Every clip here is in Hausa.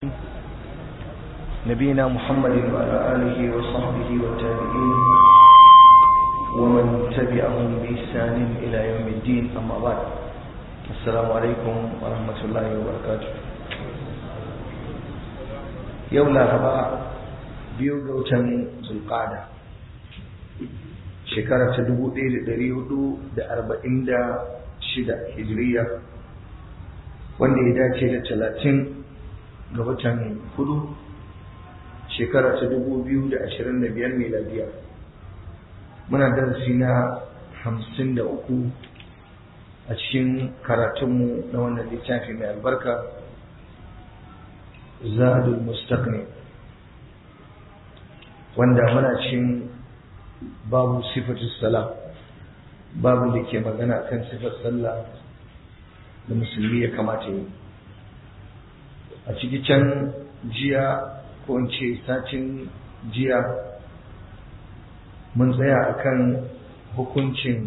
نبينا محمد وعلى آله وصحبه والتابعين ومن تبعهم بإحسان إلى يوم الدين أما بعد السلام عليكم ورحمة الله وبركاته يوم لا ربع بيوغوتا ذو القعدة shekara ta dubu ɗaya da ɗari hudu da arba'in da shida hijiriya wanda ya dace da talatin ga watan hudu shekara ta dubu biyu da ashirin da biyar miladiya muna darasi na hamsin da uku a cikin karatunmu na wannan littafi mai albarka zadul mustaqni wanda muna cikin babu sifatu sala babu da ke magana kan sifar sallah da musulmi ya kamata yi a ciki can jiya ko in ce satin jiya mun tsaya akan hukuncin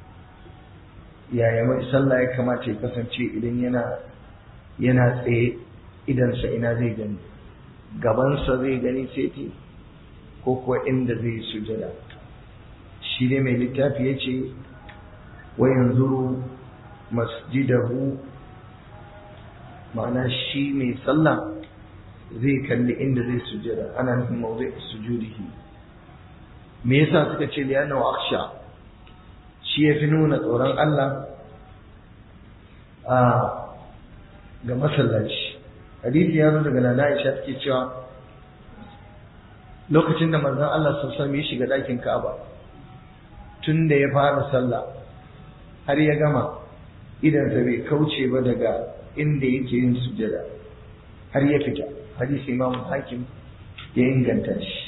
yaya mai sallah ya kamata ya kasance idan yana yana tsaye idansa ina zai gani gabansa zai gani sai ko kuwa inda zai sujada shi ne mai littafi ya ce wa yanzu masjidahu ma'ana shi mai sallah zai kalli inda zai sujada ana nufin mawzai sujudihi me yasa suka ce liyana wa aksha shi ya fi nuna tsoron Allah a ga masallaci hadisi ya zo daga nana Aisha take cewa lokacin da manzon Allah sallallahu alaihi ya shiga dakin Ka'aba tun da ya fara sallah har ya gama idan bai kauce ba daga inda yake yin sujada har ya fita hadisi imam hakim ya inganta shi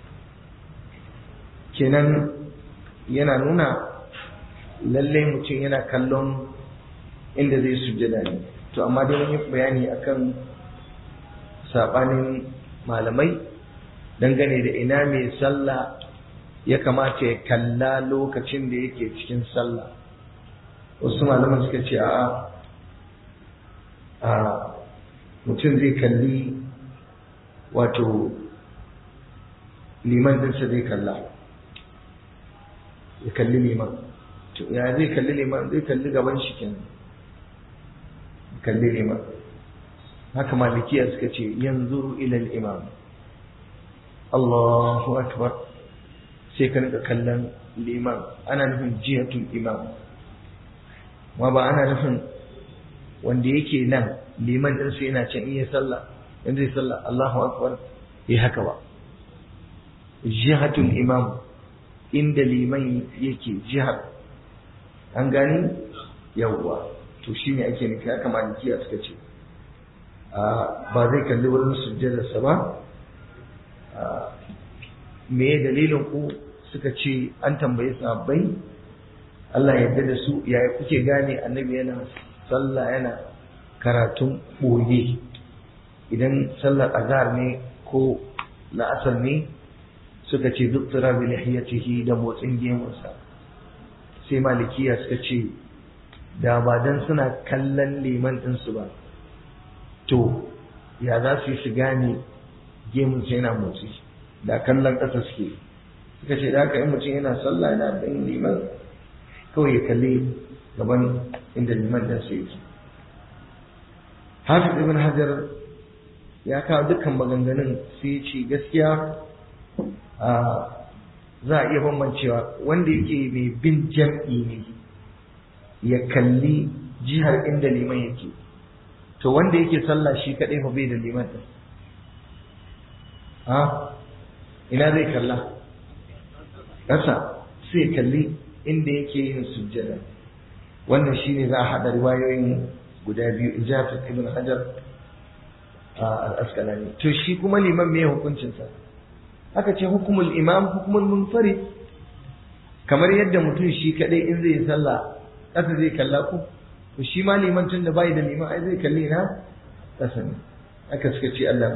kenan yana nuna lallai mutum yana kallon inda zai sujada ne to amma dai mun yi bayani akan sabanin malamai dangane da ina mai sallah ya kamata ya kalla lokacin da yake cikin sallah wasu malaman suka ce a a mutum zai kalli wato liman dinsa zai kalla ya kalli liman to ya zai kalli liman zai kalli gaban shi kenan kalli liman haka malikiya suka ce yanzu ilal imam Allahu akbar sai ka rika kallon liman ana nufin jihatul imam ma ba ana nufin wanda yake nan liman din sai yana can iya sallah in zai sallah Allahu akbar yi haka ba jihatul imam inda liman yake jihar an gani yawwa to shine ake nufi haka malikiya suka ce ba zai kalli wurin sujjadarsa ba me dalilin ku suka ce an tambayi sahabbai Allah ya yarda da su yaya kuke gane annabi yana sallah yana karatun ɓoye idan sallar azhar ne ko la'asar ne suka ce duk tura bi lihiyatihi da motsin gemunsa sai malikiya suka ce da ba dan suna kallon liman ɗinsu ba to ya za su yi su gane gemunsa yana motsi da kallon ƙasa suke suka ce da haka in mutum yana sallah yana ɗan liman kawai ya kalli gaban inda liman ɗin sai yake hafiz ibn hajar ya kawo dukkan maganganun sai ce gaskiya za a iya bambancewa wanda yake mai bin jam'i ne ya kalli jihar inda liman yake to wanda yake sallah shi kaɗai fa bai da liman ɗin ina zai kalla ƙasa sai kalli inda yake yin sujjada wannan shine za a haɗa riwayoyin guda biyu ijazat ibn hajar al-asqalani to shi kuma liman me hukuncinsa aka ce hukumul imam hukumul munfarid kamar yadda mutum shi kadai in zai sallah ƙasa zai kalla ku to shi ma liman tun da bai da liman ai zai kalli na ƙasa ne aka suka ce Allah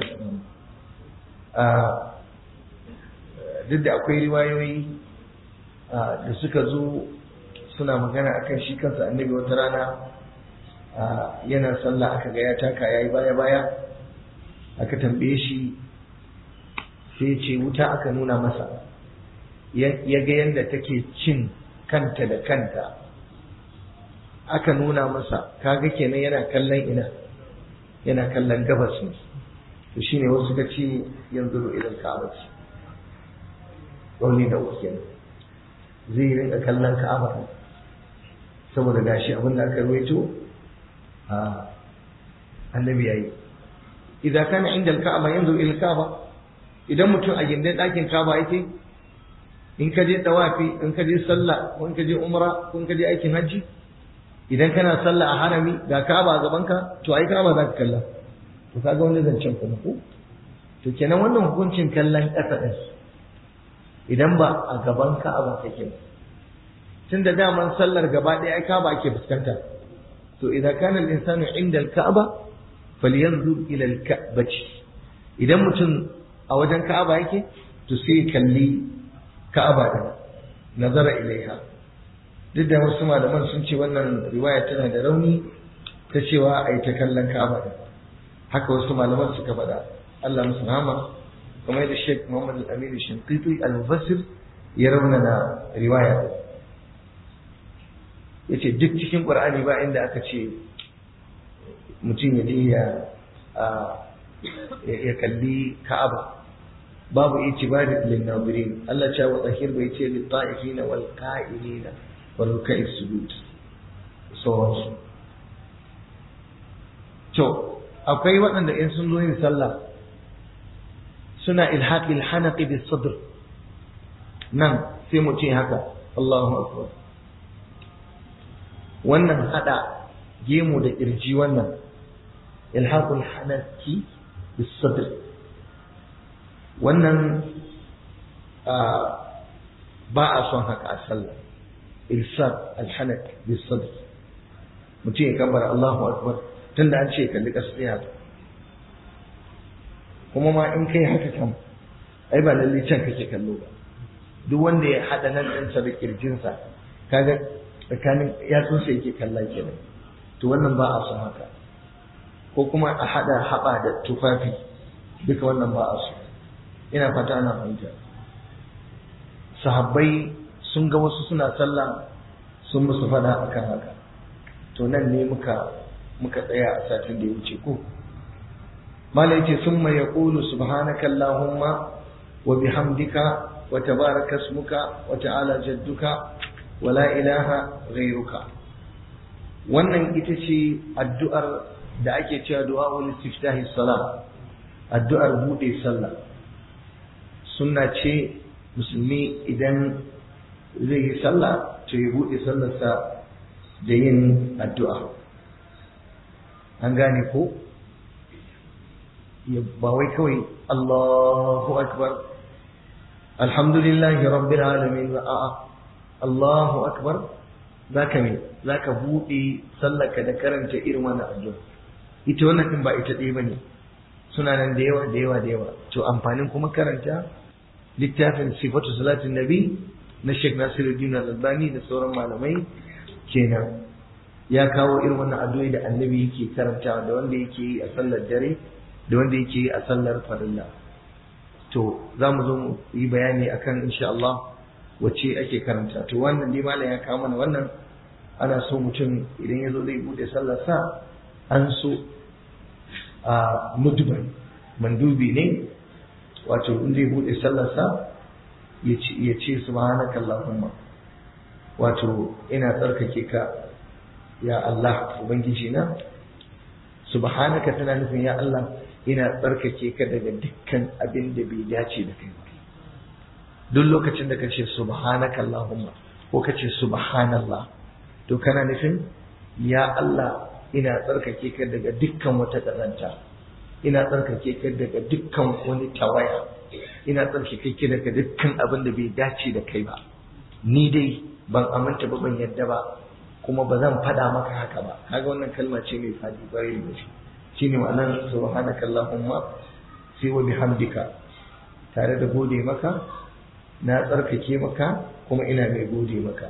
duk da akwai riwayoyi da suka zo suna magana akan shi kansa annabi wata rana yana sallah aka ga ya taka yayi baya baya aka tambaye shi sai ce wuta aka nuna masa ya ga yadda take cin kanta da kanta aka nuna masa kaga kenan yana kallon ina yana kallon gabas ne to shine wasu ka ce yanzu ilal ka'aba ce wani da uku kenan zai rinka kallon ka'aba saboda gashi abin da aka rawaito a annabi yayi idan kana inda al-ka'aba yanzu ila ka'aba idan mutum a gindin ɗakin ka'aba yake in ka je tawafi in ka je sallah ko in ka je umra ko in ka je aikin hajji idan kana sallah a harami ga ka'aba a gaban ka to ai ka'aba za ka kalla to kaga wani zancen kuma ko to kenan wannan hukuncin kallon ƙasa ɗin idan ba a gaban ka'aba kake ba tun da daman sallar gaba ɗaya ai ka'aba ake fuskanta to idan kana al-insanu inda al-ka'aba falyanzur ila al-ka'bati idan mutum a wajen ka'aba yake to sai kalli ka'aba din nazara ilaiha duk da wasu malaman sun ce wannan riwaya tana da rauni ta cewa a yi ta kallon ka'aba din haka wasu malaman suka faɗa Allah musu rahama kamar yadda Sheikh Muhammad Al-Amin Shinqiti Al-Mufassir ya raunana riwaya din yace duk cikin Qur'ani ba inda aka ce mutum ya je ya ya kalli Ka'aba babu itibari lin nazirin Allah ya wa zahir bai ce lil ta'ifina wal qa'ilina wal ruk'i sujud sauransu to akwai waɗanda in sun zo yin sallah suna ilhaqi al-hanaqi bis sadr nan sai mu ce haka Allahu akbar wannan hada gemu da kirji wannan ilhaqul hanaqi bis sadr wannan ba a son haka a sallah ilsaq al-hanaq bis sadr mutum ya kabbara Allahu akbar tunda an ce kalli ƙasa sai haka kuma ma in kai haka kam ai ba lalle can kake kallo ba duk wanda ya haɗa nan ɗinsa da ƙirjinsa kaga tsakanin yatsunsa yake kalla kenan to wannan ba a son haka ko kuma a haɗa haɓa da tufafi duka wannan ba a so ina fata ana fahimta sahabbai sun ga wasu suna sallah sun musu faɗa akan haka to nan ne muka muka tsaya a satin da ya wuce ko malai ce summa yaqulu subhanaka allahumma wa bihamdika wa tabaraka ismuka wa ta'ala jadduka wa la ilaha ghayruka wannan ita ce addu'ar da ake cewa du'a'ul istiftahi salat addu'ar bude sallah sunna ce musulmi idan zai yi sallah to ya bude sallarsa da yin addu'a an gane ko ba wai kawai Allahu akbar alhamdulillahi rabbil alamin ba a'a Allahu akbar zaka me zaka bude sallaka da karanta irin wannan addu'a ita wannan din ba ita ɗaya bane suna nan da yawa da yawa da yawa to amfanin kuma karanta littafin sifatu salatin nabi na Sheikh Nasiruddin Al-Albani da sauran malamai kenan ya kawo irin wannan addu'o'i da annabi yake karantawa da wanda yake yi a sallar dare da wanda yake yi a sallar farilla to za mu zo mu yi bayani akan insha Allah wacce ake karanta to wannan dai malam ya kawo mana wannan ana so mutum idan ya zo zai bude sallar sa an so a mudban mandubi ne wato in zai bude sallar sa ya ce subhanaka allahumma wato ina tsarkake ka ya Allah ubangiji na subhanaka tana nufin ya Allah ina tsarkake ka daga dukkan abin da bai dace da kai ba duk lokacin da kace subhanaka allahumma ko kace subhanallah to kana nufin ya Allah ina tsarkake ka daga dukkan wata ƙazanta ina tsarkake ka daga dukkan wani tawaya ina tsarkake ka daga dukkan abin da bai dace da kai ba ni dai ban aminta ba ban yadda ba kuma ba zan faɗa maka haka ba kaga wannan kalma ce mai fadi kwarai da shi shine ma'anar subhanaka allahumma sai wa bihamdika tare da gode maka na tsarkake maka kuma ina mai gode maka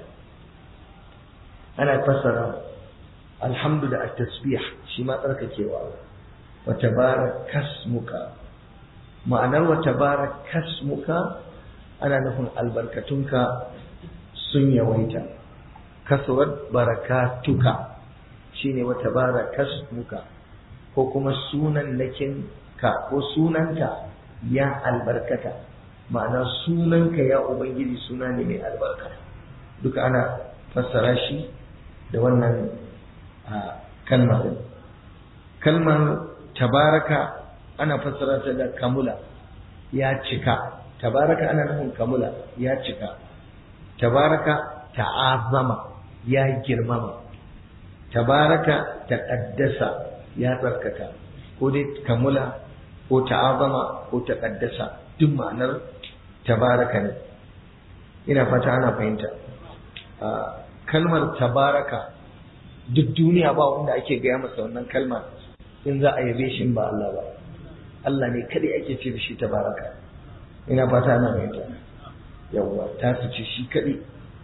ana fassara alhamdu da at-tasbih shi ma tsarkakewa wa tabarakasmuka ma'anar wa tabarakasmuka ana nufin albarkatunka sun yawaita kasuwar barakatuka shine wa tabarakasmuka ko kuma sunan nakin ka ko sunanka ya albarkata ma'ana sunanka ya ubangiji suna ne mai albarka duka ana fassara shi da wannan kalmar kalmar tabaraka ana fassara ta da kamula ya cika tabaraka ana nufin kamula ya cika tabaraka ta'azama ya girmama tabaraka taqaddasa ya tsarkaka ko dai kamula ko ta'azama ko taqaddasa duk ma'anar tabaraka ne ina fata ana fahimta kalmar tabaraka duk duniya ba wanda ake gaya masa wannan kalmar in za a yabe shi ba Allah ba Allah ne kadai ake ce da shi tabaraka ina fata ana fahimta yawwa ta su ce shi kadai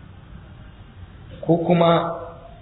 ko kuma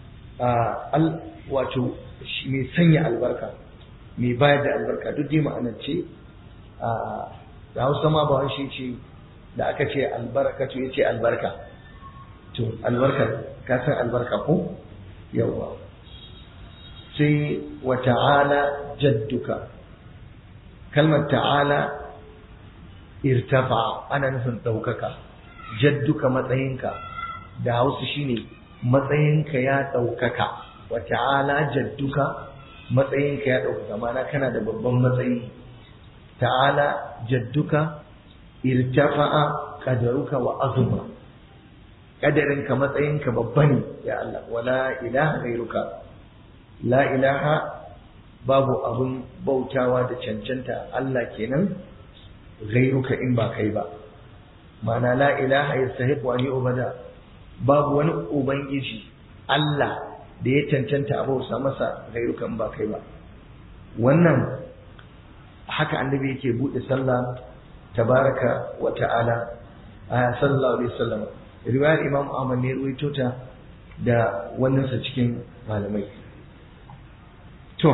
wato mai sanya albarka mai bayar da albarka duk dai ma'anar ce da hausa ma ba shi ce da aka ce albarka to ya ce albarka to albarka ka san albarka ko yawwa sai wa ta'ala jadduka kalmar ta'ala irtafa ana nufin ɗaukaka jadduka matsayinka da hausa shine matsayinka ya ɗaukaka wa ta'ala jadduka matsayinka ya ɗaukaka mana kana da babban matsayi ta'ala jadduka irtafa'a qadaruka wa azuma kadarinka matsayinka babba ne ya Allah wala ilaha ghairuka la ilaha babu abun bautawa da cancanta Allah kenan ghairuka in ba kai ba ma'ana la ilaha yastahiqu an yu'bada babu wani ubangiji Allah da ya cancanta a bauta masa ghairuka in ba kai ba wannan haka annabi yake bude sallah tabaraka wa ta'ala a sallallahu alaihi wasallam riwayar imam ahmad ne ruwaito ta da wannan sa cikin malamai to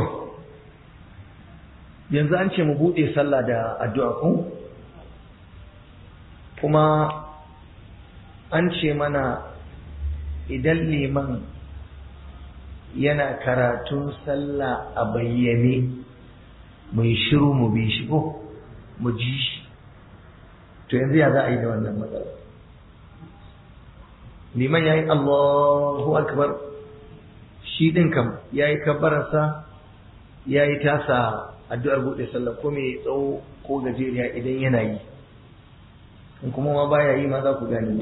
yanzu an ce mu bude sallah da addu'a ko kuma an ce mana idan liman yana karatun sallah a bayyane mai shiru mu bi shi ko mu ji shi to yanzu ya za a yi da wannan matsala liman ya yi Allahu akbar shi ɗin kam ya yi kabbararsa ya yi tasa addu'ar buɗe sallah ko mai tsawo ko gajeriya idan yana yi in kuma ma baya yi ma za ku gane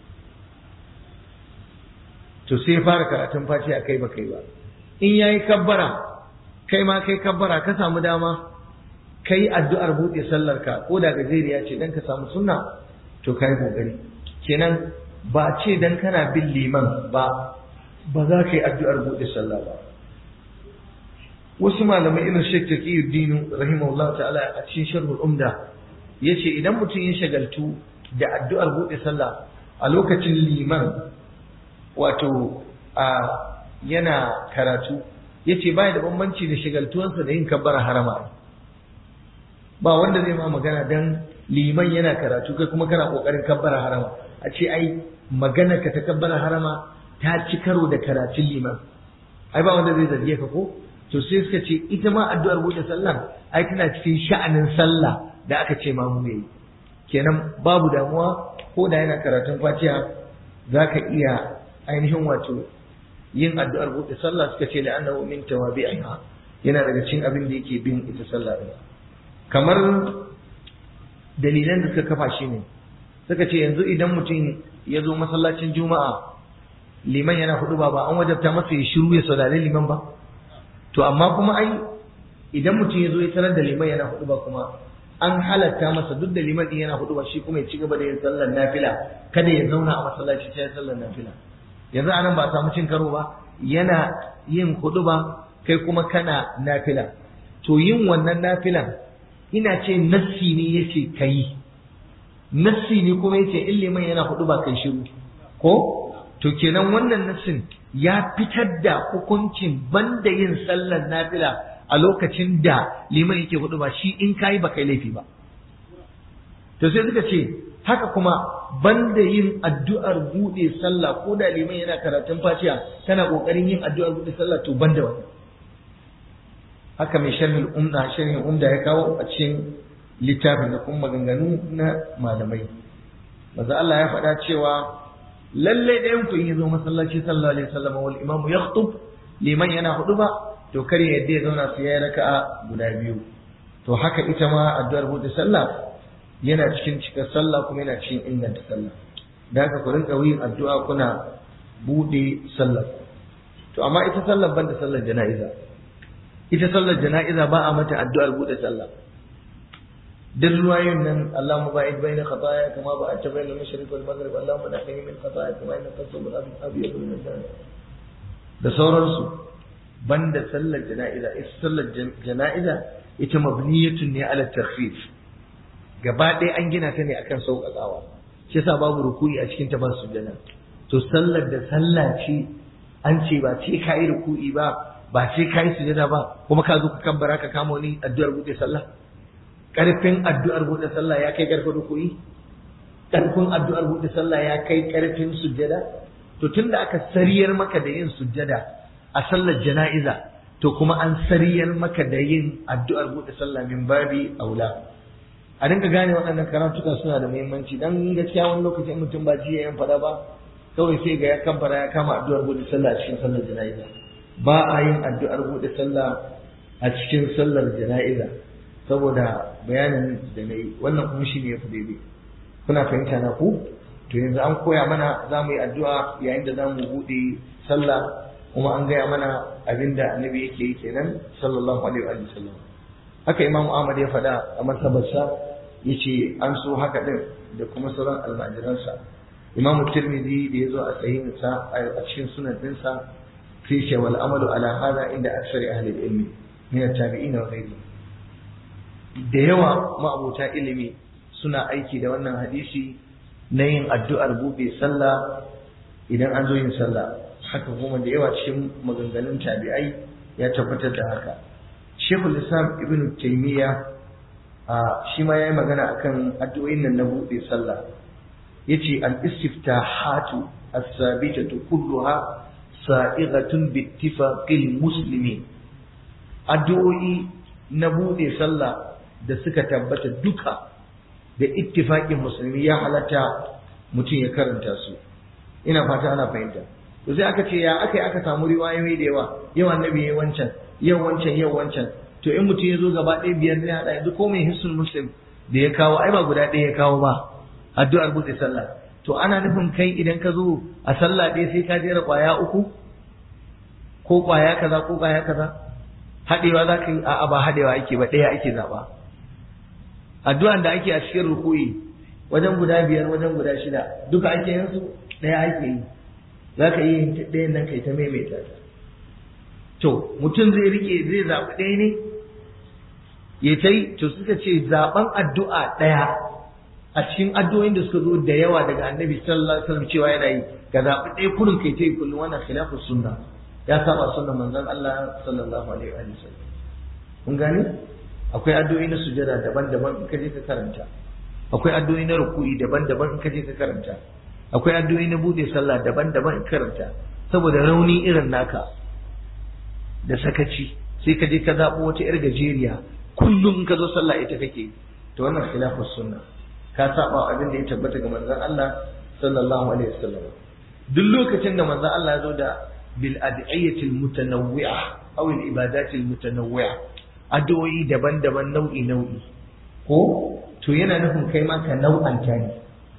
to sai fara karatun faci a kai ba kai ba in ya yi kabbara kai ma kai kabbara ka samu dama kai addu'ar buɗe sallarka ko da gajeriya ce dan ka samu sunna to kai kokari kenan ba ce dan kana bin liman ba ba za ka yi addu'ar buɗe sallah ba wasu malamai irin Sheikh Taqiyuddin rahimahullah ta'ala a cikin sharhul umda yace idan mutum ya shagaltu da addu'ar buɗe sallah a lokacin liman wato a yana karatu yace baya da bambanci da shagaltuwansa da yin kabbara harama ba wanda zai ma magana dan liman yana karatu kai kuma kana kokarin kabbara harama a ce ai magana ka ta kabbara harama ta ci karo da karatun liman ai ba wanda zai zarge ka ko to sai suka ce ita ma addu'ar buɗe sallah ai tana cikin sha'anin sallah da aka ce ma mu yi kenan babu damuwa ko da yana karatun fatiha zaka iya ainihin wato yin addu'ar buɗe sallah suka ce la'annahu min tawabi'iha yana daga cikin abin da yake bin ita sallah din kamar dalilan da suka kafa shi ne suka ce yanzu idan mutum ya zo masallacin juma'a liman yana hudu ba ba an wajabta masa ya shiru ya saurari liman ba to amma kuma ai idan mutum ya zo ya tarar da liman yana hudu ba kuma an halatta masa duk da liman din yana hudu ba shi kuma ya ci gaba da yin sallar nafila kada ya zauna a masallaci sai sallar nafila yanzu anan ba a samu cin karo ba yana yin hudu ba kai kuma kana nafila to yin wannan nafilan ina ce nassi ne yace kai nassi ne kuma yace in liman yana hudu ba kai shiru ko to kenan wannan nassin ya fitar da hukuncin banda yin sallar nafila a lokacin da liman yake hudu ba shi in kayi ba kai laifi ba to sai suka ce haka kuma banda yin addu'ar bude sallah ko da liman yana karatun fatiha kana kokarin yin addu'ar bude sallah to banda wannan haka mai sharhin umda sharhin umda ya kawo a cikin littafin da kuma maganganu na malamai manzo Allah ya faɗa cewa lalle ɗayan ku yi zo masallaci sallallahu alaihi wasallam wal imamu yakhutub liman yana hudu ba to kar ya yadda ya zauna su yayi raka'a guda biyu to haka ita ma addu'ar bude sallah yana cikin cikar sallah kuma yana cikin inganta sallah da haka ku rinka yin addu'a kuna bude sallah to amma ita sallar banda sallar jana'iza ita sallar jana'iza ba a mata addu'ar bude sallah duk ruwayoyin nan Allahumma ba'id baina khataaya kama ba'adta baina al-mashriq wal maghrib Allahumma nahini min khataaya kama innaka tasawwur al-abyad min al da sauransu banda sallar jana'iza ita sallar jana'iza ita mabniyatun ne ala takhfif gaba ɗaya an gina ta ne akan sauƙaƙawa shi yasa babu ruku'i a cikin ta ba sujjada to sallar da sallah ce an ce ba ce ka yi ruku'i ba ba ce ka yi sujjada ba kuma ka zo ka kabbara ka kama wani addu'ar buɗe sallah ƙarfin addu'ar buɗe sallah ya kai ƙarfin ruku'i ƙarfin addu'ar buɗe sallah ya kai ƙarfin sujjada to tunda aka sariyar maka da yin sujjada a sallar jana'iza to kuma an sariyar maka da yin addu'ar buɗe sallah min babi aula a dinga gane waɗannan karatuka suna da muhimmanci dan gaskiya wani lokacin mutum ba jiya yan faɗa ba kawai sai ga ya kamfara ya kama addu'ar buɗe sallah a cikin sallar jana'iza ba a yin addu'ar buɗe sallah a cikin sallar jana'iza saboda bayanin da na yi wannan kuma shi ne ya fi daidai kuna fahimta na ku to yanzu an koya mana za mu yi addu'a yayin da za mu buɗe sallah kuma an gaya mana abin da annabi yake yi kenan sallallahu alaihi wa sallam haka imamu ahmad ya faɗa a martabarsa ya ce an so haka ɗin da kuma sauran almajiransa imamu tirmidhi da ya zo a sahihinsa a cikin sunan ɗinsa sai ce wal amalu ala hada inda aksari ahli ilmi min at-tabi'in wa ghayrihim da yawa ma'abota ilimi suna aiki da wannan hadisi na yin addu'ar buɗe sallah idan an zo yin sallah haka kuma da yawa cikin maganganun tabi'ai ya tabbatar da haka shekul islam ibn taimiyya a shi ma ya yi magana akan addu'o'in nan na buɗe sallah ya ce al-istiftahatu as-sabitatu kulluha sa'ighatun bittifaqil muslimin addu'o'i na buɗe sallah da suka tabbata duka da ittifaƙin musulmi ya halatta mutum ya karanta su ina fata ana fahimta to sai aka ce ya aka yi aka samu riwayoyi da yawa yau annabi ya wancan yau wancan yau wancan to in mutum ya zo gaba ɗaya biyar ne haɗa yanzu ko mai hissul muslim da ya kawo ai ba guda ɗaya ya kawo ba addu'ar buɗe sallah to ana nufin kai idan ka zo a sallah ɗaya sai ka jera ƙwaya uku ko ƙwaya kaza ko ƙwaya kaza haɗewa za ka yi a'a ba haɗewa ake ba ɗaya ake zaɓa addu'an da ake a cikin rukuyi wajen guda biyar wajen guda shida duka ake yin su ɗaya ake yi za ka yi ɗayan nan kai ta maimaita ta to mutum zai rike zai zaɓi ɗaya ne ya ta yi to suka ce zaɓen addu'a ɗaya a cikin addu'o'in da suka zo da yawa daga annabi sallallahu alaihi wasallam cewa yana yi ka zaɓi ɗaya kurin kai ta yi kullum wannan khilafu sunna ya saba sunnan manzon Allah sallallahu alaihi wa sallam kun gane akwai addu'o'i na sujada daban-daban in ka je ka karanta akwai addu'o'i na ruku'i daban-daban in ka je ka karanta akwai addu'o'i na bude sallah daban-daban in karanta saboda rauni irin naka da sakaci sai ka je ka zaɓo wata yar gajeriya kullum in ka zo sallah ita kake to wannan khilafus sunna ka saba abin da ya tabbata ga manzon Allah sallallahu alaihi wasallam duk lokacin da manzon Allah ya zo da bil ad'iyati al mutanawwi'a aw al ibadati al mutanawwi'a addu'o'i daban-daban nau'i nau'i ko to yana nufin kai ma ka nau'anta ne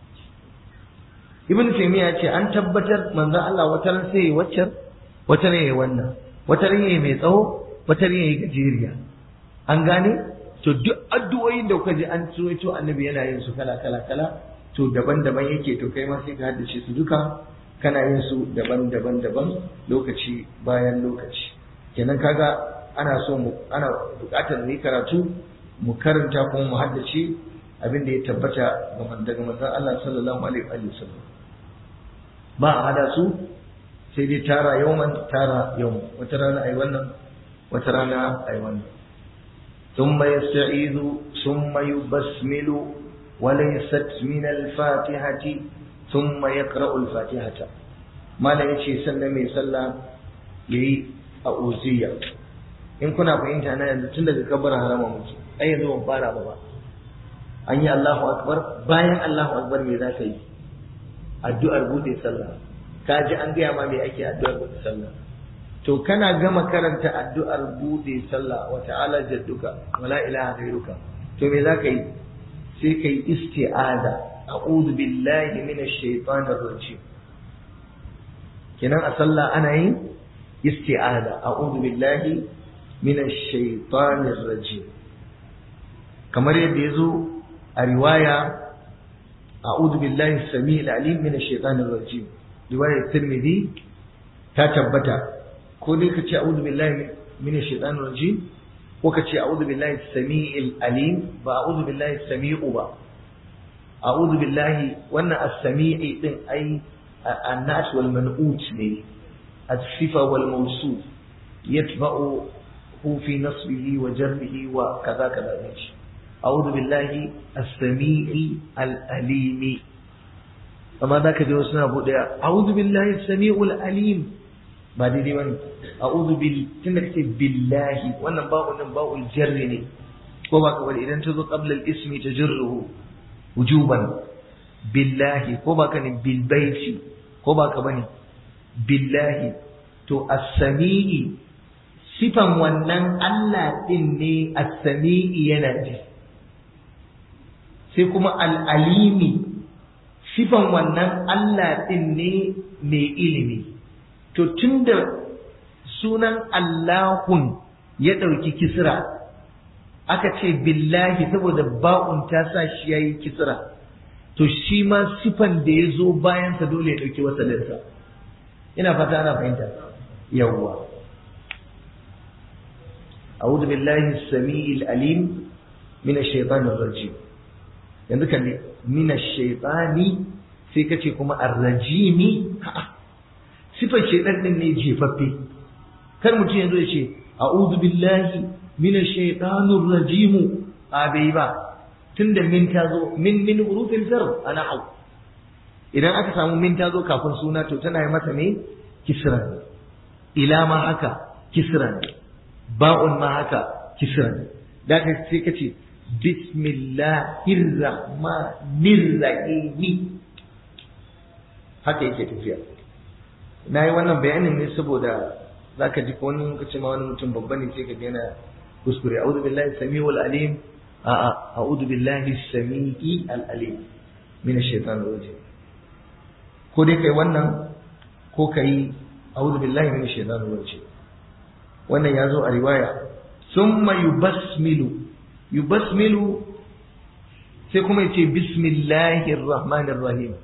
ibn taymiya ce an tabbatar manzon Allah wata ran sai waccan wata ne wannan wata ran yayi mai tsawo wata ran yayi gajeriya an gane to duk addu'o'in da kuka ji an tsuwaito annabi yana yin su kala kala kala to daban-daban yake to kai ma sai ka haddace su duka kana yin su daban-daban daban lokaci bayan lokaci kenan kaga ana so mu ana buƙatar mu yi karatu mu karanta kuma mu haddace abin da ya tabbata daga manzon Allah sallallahu alaihi wa sallam ba a hada su sai dai tara yawman tara yau wata rana ai wannan wata rana ai wannan thumma yasta'izu thumma yubasmilu wa laysat min al-fatihati thumma yaqra'u al-fatihata malam yace sannan mai sallah yayi a uziya in kuna fahimta na yanzu tun daga kabar harama muke ai yanzu ban fara ba ba an yi Allahu akbar bayan Allahu akbar me za ka yi addu'ar bude sallah ka ji an gaya ma me ake addu'ar bude sallah to kana gama karanta addu'ar bude sallah wa ta'ala jadduka wa la ilaha ghairuka to me za ka yi sai ka yi isti'aza a'udhu billahi minash shaitanir rajim kenan a sallah ana yin isti'aza a'udhu billahi minash shaitanir rajim kamar yadda yazo a riwaya a'udhu billahi samil alim minash shaitanir rajim riwayar tirmidhi ta tabbata ko dai ka ce a'udhu billahi minash shaitanir rajim ko ka ce a'udhu billahi samiil alim ba a'udhu billahi sami'u ba a'udhu billahi wannan as-sami'i din ai an-nas wal man'ut ne as-sifa wal mawsuf yatba'u fi nasbihi wa jarrihi wa kaza kaza ne a'udhu billahi as-sami'i al-alim amma zaka ji wasu na bude a'udhu billahi as-sami'ul alim ba daidai bane a'udhu bil tunda kace billahi wannan ba'u nan ba'ul jarri ne ko ba ka bari idan ta zo qabla al-ismi tajruhu wujuban billahi ko ba ka ne bil baiti ko ba ka bane billahi to as-sami'i sifan wannan Allah din ne as-sami'i yana ji sai kuma al-alimi sifan wannan Allah din ne mai ilimi to tunda sunan Allahun ya ɗauki kisra aka ce billahi saboda ba'un ta sa shi ya yi kisra to shi ma sifan da ya zo bayansa dole ya ɗauki wasalinsa ina fata ana fahimta yawwa أعوذ بالله السميع العليم من الشيطان الرجيم yanzu kalli mina shaitani sai kace kuma arrajimi sifar shaitan din ne jefaffe kar mutum yanzu ya ce a'udhu billahi mina shaitanir rajimu a bai ba tunda min ta zo min min hurufin jar ana hau idan aka samu min ta zo kafin suna to tana yi masa ne kisra ila ma haka kisra ba'un ma haka kisra da ka sai kace bismillahir rahmanir rahim haka yake tafiya na yi wannan bayanin ne saboda za ka ji wani lokaci ma wani mutum babba ne sai ka ga yana kuskure a'udhu billahi samiul alim a'a a'udhu billahi sami'i al alim min ash-shaytan rajim ko dai kai wannan ko kai a'udhu billahi min ash-shaytan rajim wannan ya zo a riwaya summa yubasmilu yubasmilu sai kuma yace bismillahir rahmanir rahim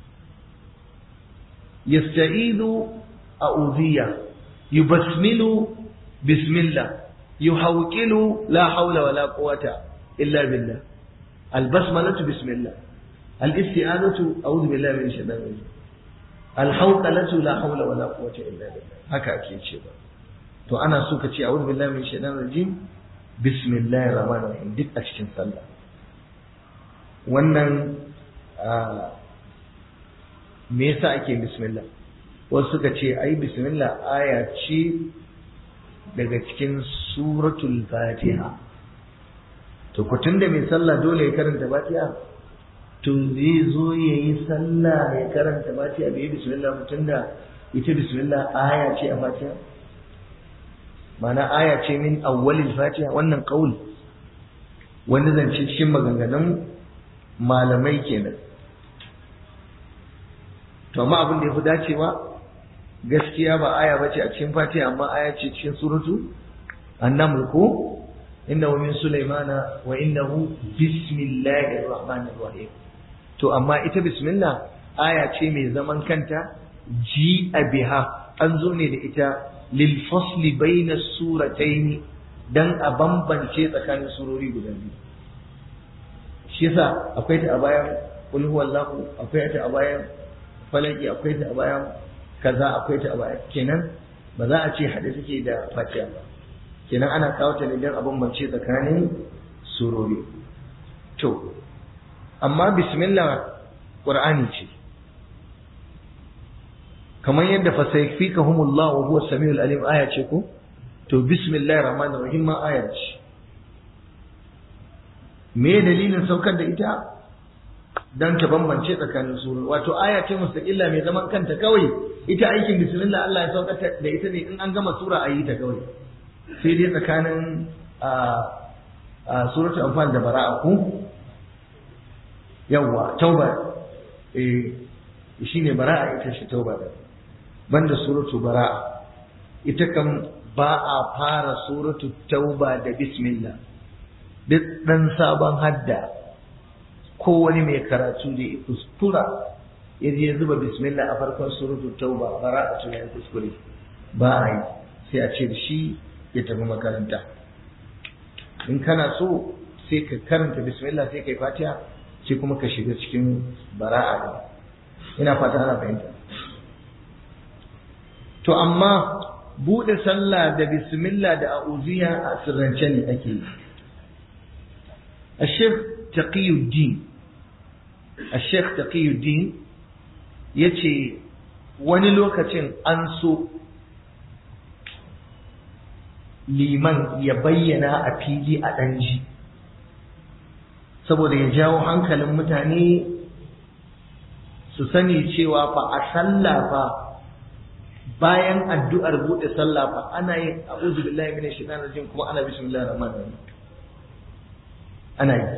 yasta'idu a'udhiya yubasmilu bismillah yuhawqilu la hawla wala quwwata illa billah albasmalatu bismillah الاستعاذة أعوذ بالله من الشيطان الرجيم الحوقلة لا حول ولا قوة إلا بالله هكا أكيد شيء to ana so ka ce a'udhu billahi min shaitanir rajim bismillahir rahmanir rahim duk a cikin sallah wannan me yasa ake bismillah wasu suka ce ai bismillah aya ce daga cikin suratul fatiha to ku tunda mai sallah dole ya karanta fatiha to zai zo ya yi sallah ya karanta fatiha bai bismillah mutum da ita bismillah aya ce a fatiha mana aya ce min awwalil fatiha wannan qaul wani zance cikin maganganun malamai kenan to amma abin da ya fi dacewa gaskiya ba aya bace a cikin fatiha amma aya ce cikin suratu annaml ko innahu min sulaimana wa innahu bismillahir rahmanir rahim to amma ita bismillah aya ce mai zaman kanta ji biha an zo ne da ita lil fasli bayna suratayn dan a bambance tsakanin surori guda biyu shi yasa akwai ta a bayan qul huwallahu akwai ta a bayan falaki akwai ta a bayan kaza akwai ta a bayan kenan ba za a ce hade suke da fatiha ba kenan ana kawo ta ne don a bambance tsakanin surori to amma bismillah qur'ani ce kamar yadda fa sayfikahumullah wa huwa samiul alim aya ce ko to bismillahir rahmanir rahim ma aya ce me dalilin saukar da ita dan ta bambance tsakanin surori wato aya ce mustaqilla mai zaman kanta kawai ita aikin bismillah Allah ya saukar da ita ne in an gama sura a yi ta kawai sai dai tsakanin a suratul anfal da bara'a ku yawwa tauba eh shine bara'a ita shi tauba da banda suratul bara'a ita kan ba a fara suratul tauba da bismillah duk dan sabon hadda ko wani mai karatu da ya kuskura ya je zuba bismillah a farkon suratul tauba bara'a tun ya kuskure ba a yi sai a ce da shi ya tafi makaranta in kana so sai ka karanta bismillah sai kai fatiha sai kuma ka shiga cikin bara'a da ina fata ana fahimta to amma bude sallah da bismillah da a'udhiya a sirrance ne ake yi الشيخ تقي الدين الشيخ تقي الدين yace wani lokacin an so liman ya bayyana a fili a ɗanji saboda ya jawo hankalin mutane su sani cewa fa a sallah fa bayan addu'ar buɗe sallah fa ana yin a'udhu billahi minash shaitanir rajim kuma ana bismillahir rahmanir rahim ana yi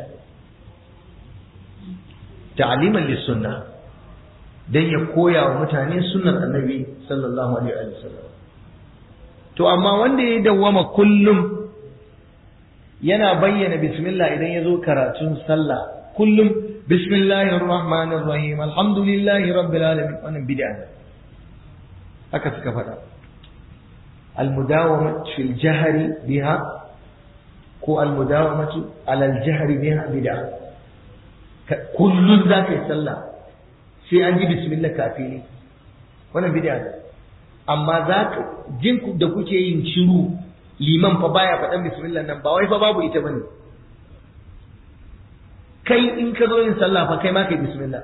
ta'aliman lissunna dan ya koya wa mutane sunnar annabi sallallahu alaihi wa sallam to amma wanda ya dawwama kullum yana bayyana bismillah idan ya zo karatun sallah kullum bismillahir rahmanir rahim alhamdulillahi rabbil alamin wannan bid'a haka suka faɗa المداومة في الجهر بها ko almudawamatu alal jahri biha bid'a kullun za ka yi sallah sai an ji bismillah kafili wannan bid'a ne amma za ka jin da kuke yin shiru liman fa baya faɗan bismillah nan ba wai fa babu ita bane kai in ka zo yin sallah fa kai ma kai bismillah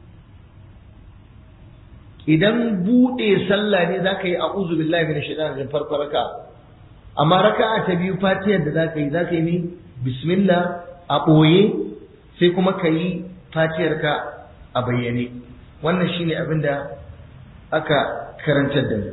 idan buɗe sallah ne za ka yi a'udhu billahi minash shaitanir rajim farko raka amma raka'a ta biyu fatiyar da za ka yi za ka yi ne bismillah a ɓoye sai kuma ka yi fatiyar ka a bayyane wannan shine abin da aka karantar da mu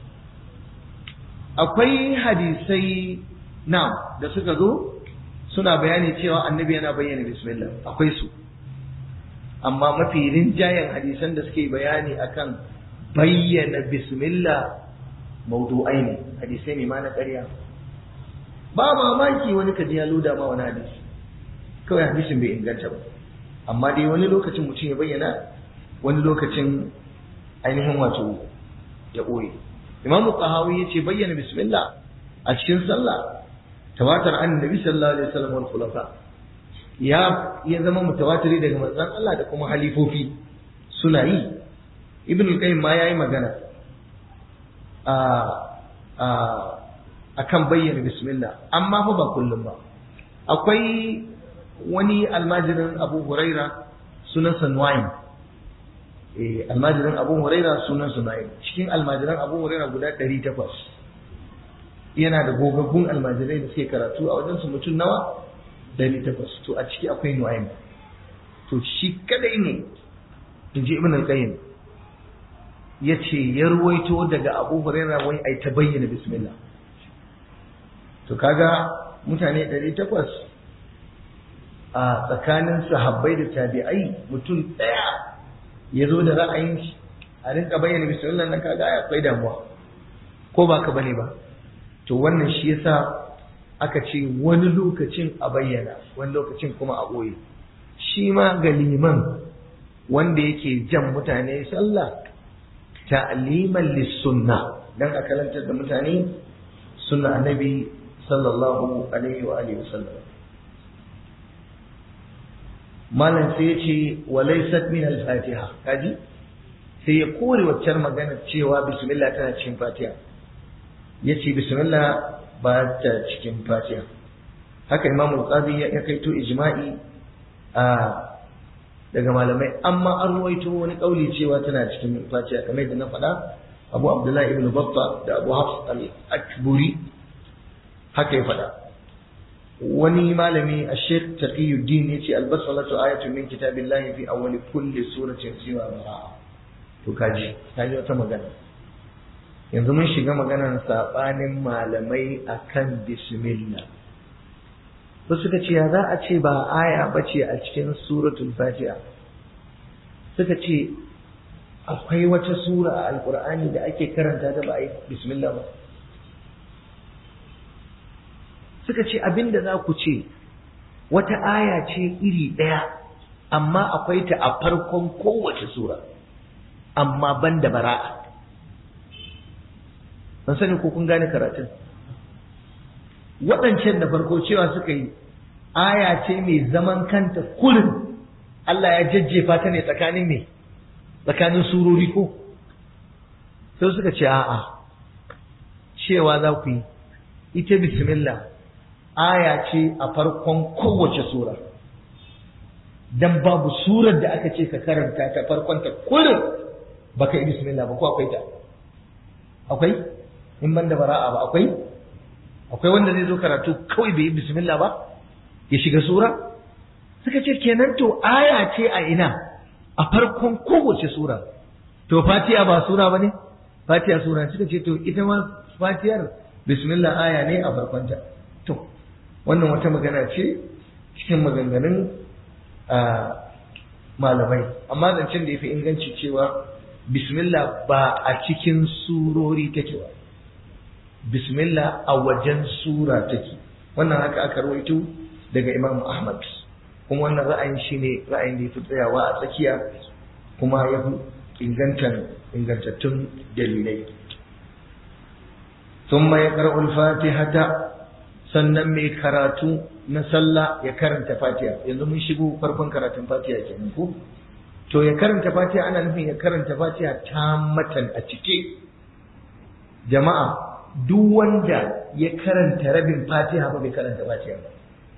akwai hadisai na da suka zo suna bayani cewa annabi yana bayyana bismillah akwai su amma mafi rinjayen hadisan da suke bayani akan bayyana bismillah maudu'ai ne hadisai ne ma na ƙarya ba mamaki wani kaji ya loda ma wani hadisi kawai hadisin bai inganta ba amma dai wani lokacin mutum ya bayyana wani lokacin ainihin wato ya ɓoye imamu qahawi ya ce bayyana bismillah a cikin sallah tawatar annabi sallallahu alaihi wasallam wal khulafa ya ya zama mutawatiri daga manzon Allah da kuma halifofi suna yi ibn al-qayyim ma yayi magana a a akan bayyana bismillah amma fa ba kullum ba akwai wani almajirin Abu Huraira sunan Nu'aym eh almajirin Abu Huraira sunan Nu'aym cikin almajiran Abu Huraira guda 800 yana da gogaggun almajirai da suke karatu a wajen su mutum nawa dari takwas to a ciki akwai nu'aym to shi kadai ne in ji ibn al-qayyim ya ce ya ruwaito daga abu hurairah wai ai ta bayyana bismillah to kaga mutane ɗari takwas a tsakanin sahabbai da tabi'ai mutum ɗaya ya zo da ra'ayin shi a rinka bayyana bismillah nan kaga akwai damuwa ko ba ka bane ba to wannan shi yasa aka ce wani lokacin a bayyana wani lokacin kuma a ɓoye shi ma ga liman wanda yake jan mutane sallah ta'liman lissunna dan a karantar da mutane sunna annabi sallallahu alaihi wa alihi wasallam malam sai ya ce wa laysat min al-fatiha kaji sai ya kore waccar magana cewa bismillah tana cikin fatiha yace bismillah ba ta cikin fatiha haka imam al-qadi ya kaito ijma'i a daga malamai amma an ruwaito wani kauli cewa tana cikin fatiha kamar da na faɗa abu abdullahi ibn batta da abu hafs al-akburi haka ya faɗa wani malami a sheikh taqiyuddin ya ce albasalatu ayatun min kitabillahi fi awwali kulli suratin siwa bara'a to kaji kaji wata magana yanzu mun shiga maganar sabanin malamai akan bismillah ba suka ce ya za a ce ba aya ba ce a cikin suratul fatiha suka ce akwai wata sura a alkur'ani da ake karanta da ba a yi bismillah ba suka ce abinda za ku ce wata aya ce iri ɗaya amma akwai ta a farkon kowace sura amma ban da bara'a ban sani ko kun gane karatun waɗancan da farko cewa suka yi aya ce mai zaman kanta kullum Allah ya jajjefa ta ne tsakanin me tsakanin surori ko sai suka ce a'a cewa za ku yi ita bismillah aya ce a farkon kowace sura dan babu surar da aka ce ka karanta ta farkon ta kullum baka yi bismillah ba ko akwai ta akwai in ban da bara'a ba akwai akwai wanda zai zo karatu kawai bai yi bismillah ba ya shiga sura suka ce kenan to aya ce a ina a farkon kowace sura to fatiha ba sura ba ne fatiha sura suka ce to ita ma fatiyar bismillah aya ne a farkonta to wannan wata magana ce cikin maganganun malamai amma zancen da ya fi inganci cewa bismillah ba a cikin surori take ba bismillah a wajen sura take wannan haka aka rawaito daga imam ahmad kuma wannan ra'ayin shine ra'ayin da ya fi tsayawa a tsakiya kuma ya fi ingantattun dalilai ثم يقرأ الفاتحة sannan mai karatu na sallah ya karanta fatiha yanzu mun shigo farkon karatun fatiha kenan ko to ya karanta fatiha ana nufin ya karanta fatiha ta matan a cike jama'a duk wanda ya karanta rabin fatiha ba bai karanta fatiha ba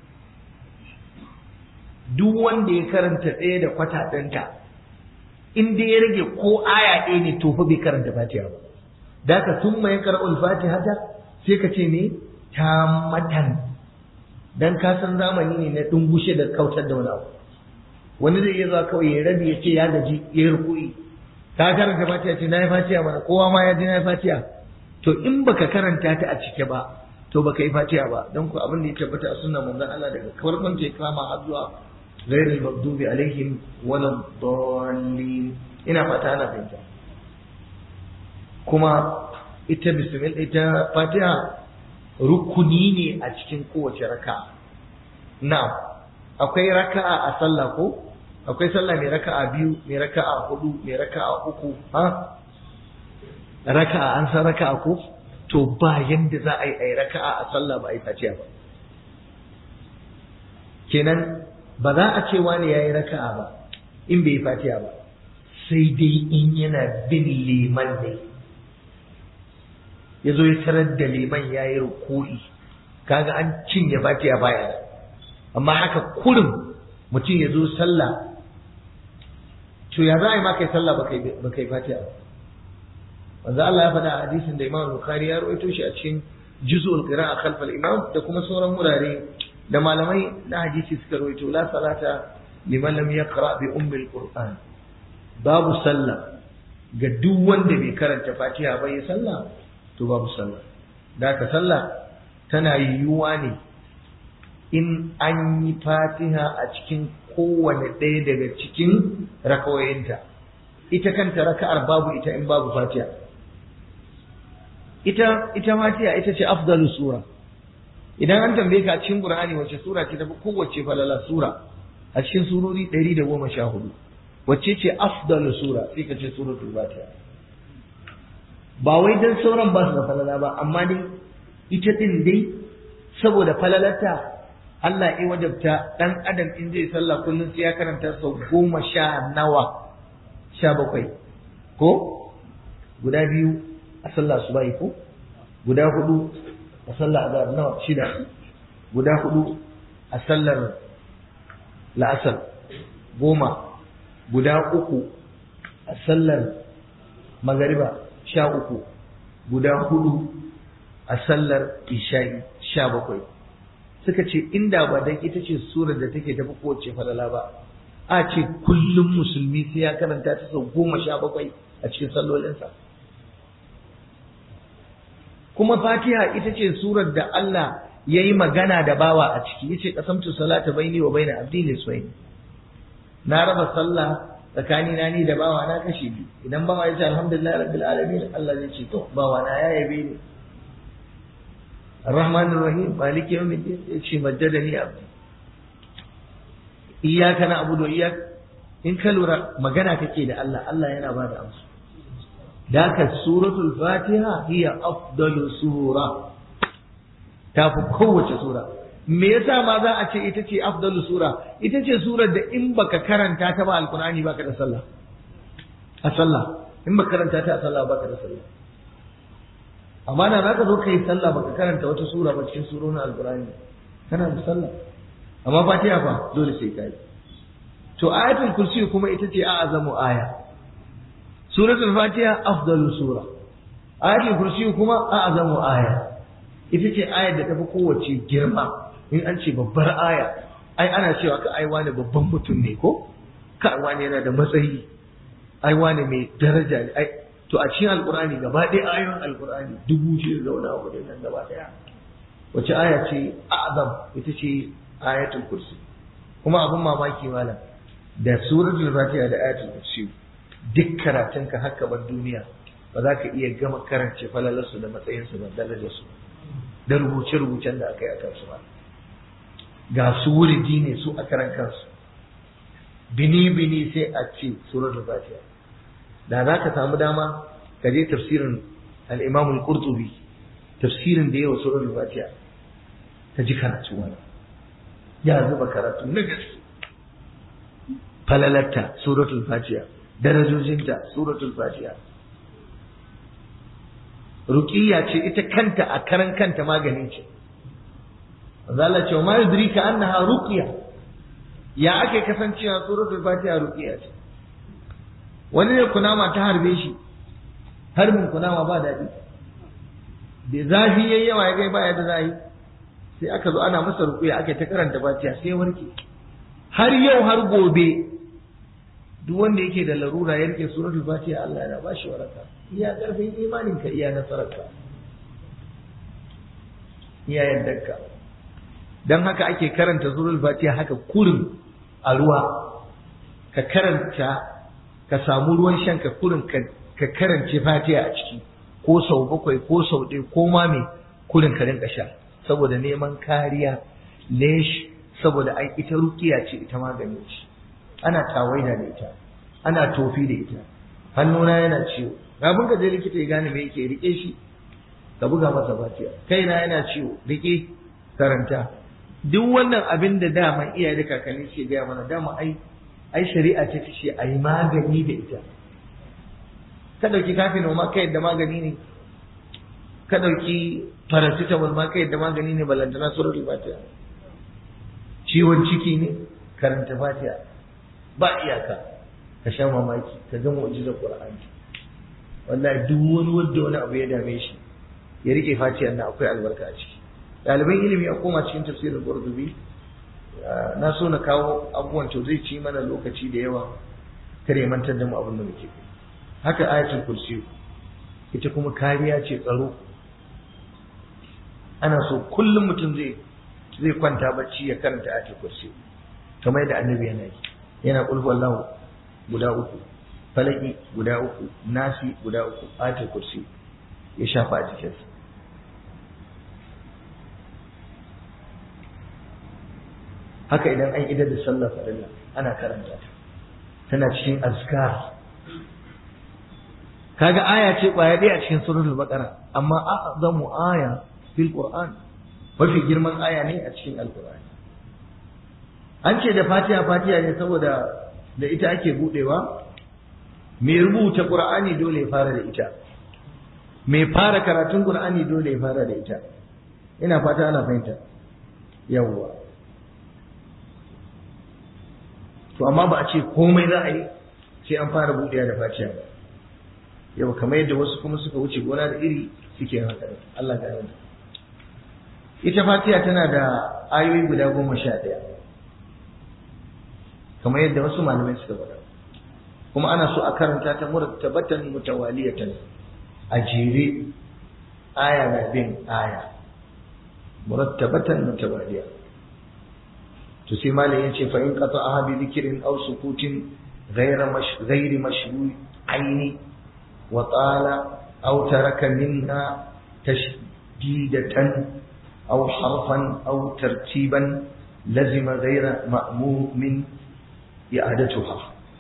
duk wanda ya karanta ɗaya da kwata ɗinta in dai ya rage ko aya ɗaya ne to fa bai karanta fatiha ba da ka sun mai karɓar fatiha ta sai ka ce ne ta matan dan ka san zamani ne na dungushe da kautar da wani abu wani zai iya zuwa kawai ya rabi ya ce ya gaji ya yi rukui ka karanta fatiha ce na yi fatiha mana kowa ma ya ji na yi fatiha to in baka karanta ta a cike ba to baka yi fatiha ba don ku abin da ya tabbata a sunna manzon Allah daga farkon ta kama har zuwa ghairil maghdubi alaihim wala dallin ina fata ana fahimta kuma ita bismillah ita fatiha rukuni ne a cikin kowace raka'a na'am akwai raka'a a sallah ko akwai sallah mai raka'a biyu mai raka'a hudu mai raka'a uku ha raka'a an san raka'a ko to ba yanda za a yi ai raka'a a sallah ba a yi fatiha ba kenan ba za a ce wani yayi raka'a ba in bai yi fatiha ba sai dai in yana bin liman ne ya zo ya tarar da liman ya yi rukuri kaga an cinye fatiha baya amma haka kurin mutum ya zo sallah to ya za a yi ma kai sallah ba kai fatiha ba wanzu Allah ya faɗa a hadisin da Imam Bukhari ya rawaito shi a cikin juz'ul qira'a khalf al-imam da kuma sauran wurare da malamai na hadisi suka rawaito la salata liman lam yaqra bi ummi al-qur'an babu sallah ga duk wanda bai karanta fatiha ba ya sallah to babu sallah da ka sallah tana yiwuwa ne in an yi fatiha a cikin kowane ɗaya daga cikin rakawoyinta ita kanta raka'ar babu ita in babu fatiha ita ita fatiha ita ce afdalu sura idan an tambaye ka a cikin qur'ani wace sura ce tafi kowace falala sura a cikin surori 114 wacce ce afdalu sura sai ka ce suratul fatiha ba wai dan sauran ba su da falala ba amma dai ita din dai saboda falalarta Allah ya wajabta dan adam in zai sallah kullum sai ya karanta sau goma sha nawa sha bakwai ko guda biyu a sallah su bai ko guda hudu a sallar azhar nawa shida guda hudu a sallar la'asar goma guda uku a sallar magariba sha uku guda hudu a sallar isha'i sha bakwai suka ce inda ba dan ita ce surar da take tafi kowace falala ba a ce kullum musulmi sai ya karanta ta sau goma sha bakwai a cikin sallolinsa kuma fatiha ita ce surar da Allah ya yi magana da bawa a ciki ya ce kasamtu salata baini wa baina abdi liswaini na raba sallah tsakani na ni da bawa na kashe biyu idan bawa ya ce alhamdulillah rabbil alamin Allah zai ce to bawa na ya yabe ni الرحمن الرحيم مالك يوم الدين يشي مجدني عبدي إياك نعبد وإياك إن كالورا مغانا كي ده الله الله ينا بعد أمس ذاك سورة الفاتحة هي أفضل سورة تافو قوة سورة me yasa ma za a ce ita ce afdalu sura ita ce surar da in baka karanta ta ba alqur'ani baka da sallah a sallah in baka karanta ta a sallah baka da sallah amma da zaka zo kai sallah baka karanta wata sura ba cikin surorin alqur'ani kana da sallah amma fatiha fa dole sai kai to ayatul kursi kuma ita ce a'azamu aya suratul fatiha afdalu sura ayatul kursi kuma a'azamu aya ita ce ayar da tafi kowace girma in an ce babbar aya ai ana cewa ka ai wani babban mutum ne ko ka wani yana da matsayi ai wani mai daraja ne ai to a cikin alkur'ani gaba ɗaya ayoyin alkur'ani dubu shi da wani abu da nan gaba ɗaya wace aya ce azam ita ce ayatul kursi kuma abin mamaki malam da suratul fatiha da ayatul kursi duk karatunka haka bar duniya ba za ka iya gama karance falalarsu da matsayinsu da darajarsu da rubuce-rubucen da aka yi a kansu ba ga su wuridi ne su a karan kansu bini-bini sai a ce suratul fatiha da za ka samu dama ka je tafsirin al-Imam al-Qurtubi tafsirin da yawa suratul Fatiha ka ji karatu wani ya zuba karatu na gaske falalatta suratul Fatiha darajojinta suratul Fatiha ruqiyya ce ita kanta a karan kanta magani ce Allah ce ma yudrika annaha ruqya ya ake kasancewa suratul Fatiha ruqiyya ce wani ne kunama ta harbe shi harbin kunama ba daɗi da zafi yayi yawa ya gai baya da zai sai aka zo ana masa rukuya aka ta karanta fatiha sai warke har yau har gobe duk wanda yake da larura ya rike suratul fatiha Allah yana ba shi waraka iya karfin imanin ka iya nasararka iya yaddarka dan haka ake karanta suratul fatiha haka kurin a ruwa ka karanta ka samu ruwan shan ka kurin ka karance fatiha a ciki ko sau bakwai ko sau ɗaya ko ma me kurin ka rinka sha saboda neman kariya lesh saboda ai ita rukiya ce ita magani ce ana tawaida da ita ana tofi da ita hannuna yana ciwo kafin ka je likita ya gane me yake rike shi ka buga masa fatiha kaina yana ciwo rike karanta duk wannan abin da dama iyaye da kakanni ke gaya mana dama ai ai shari'a ce ta ce a yi magani da ita ka ɗauki kafin ma ka yadda magani ne ka ɗauki paracetamol ma ka yadda magani ne balantana suratul fatiha ciwon ciki ne karanta fatiha ba iyaka ka sha mamaki ka ga mu'jizar qur'ani wallahi duk wani wanda wani abu ya dame shi ya rike fatiha na akwai albarka a ciki ɗaliban ilimi a koma cikin tafsirin qurtubi na so na kawo abubuwan to zai ci mana lokaci da yawa kare mantar da mu abin da muke haka ayatul kursi ita kuma kariya ce tsaro ana so kullum mutum zai zai kwanta bacci ya karanta ayatul kursi kamar yadda annabi yana yi yana kulhu wallahu guda uku falaki guda uku nasi guda uku ayatul kursi ya shafa a jikinsa haka idan an idar da sallar farilla ana karanta ta tana cikin azkar kaga aya ce kwaya ɗaya a cikin suratul baqara amma a'zamu aya fil qur'an mafi girman aya ne a cikin alqur'ani an ce da fatiha fatiha ne saboda da ita ake budewa mai rubuta qur'ani dole ya fara da ita mai fara karatun qur'ani dole ya fara da ita ina fata ana fahimta yawwa to amma ba a ce komai za a yi sai an fara buɗewa da fatiha ba yau kamar yadda wasu kuma suka wuce gona da iri suke haka Allah ga yana ita fatiha tana da ayoyi guda goma sha ɗaya kamar yadda wasu malamai suka faɗa kuma ana so a karanta ta murattabatan mutawaliyatan a jere aya na bin aya murattabatan mutawaliya to sai malam yace fa in qata'aha bi dhikrin aw sukutin ghayra mash ghayri mashru' aini wa tala aw taraka minha tashdidatan aw harfan aw tartiban lazima ghayra ma'mum min i'adatuha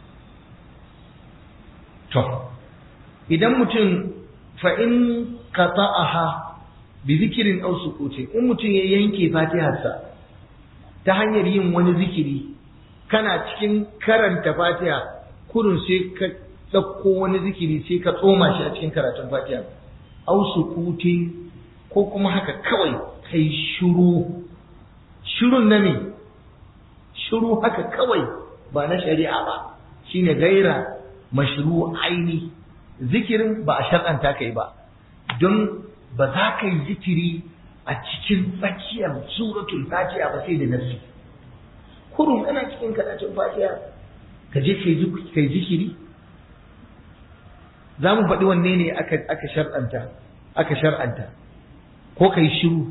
to idan mutum fa in qata'aha bi dhikrin aw sukutin in mutum ya yanke fatiharsa ta hanyar yin wani zikiri kana cikin karanta fatiha kurun sai ka ɗauko wani zikiri sai ka tsoma shi a cikin karatun fatiha au sukuti ko kuma haka kawai kai shiru shirun na me shiru haka kawai ba na shari'a ba shine gaira mashru aini zikirin ba a shar'anta kai ba don ba za ka yi zikiri a cikin tsakiyar suratul fatiha ba sai da nafsi kurun ana cikin karatun fatiha ka je kai zikiri za mu faɗi wanne ne aka shar'anta aka shar'anta ko kai shiru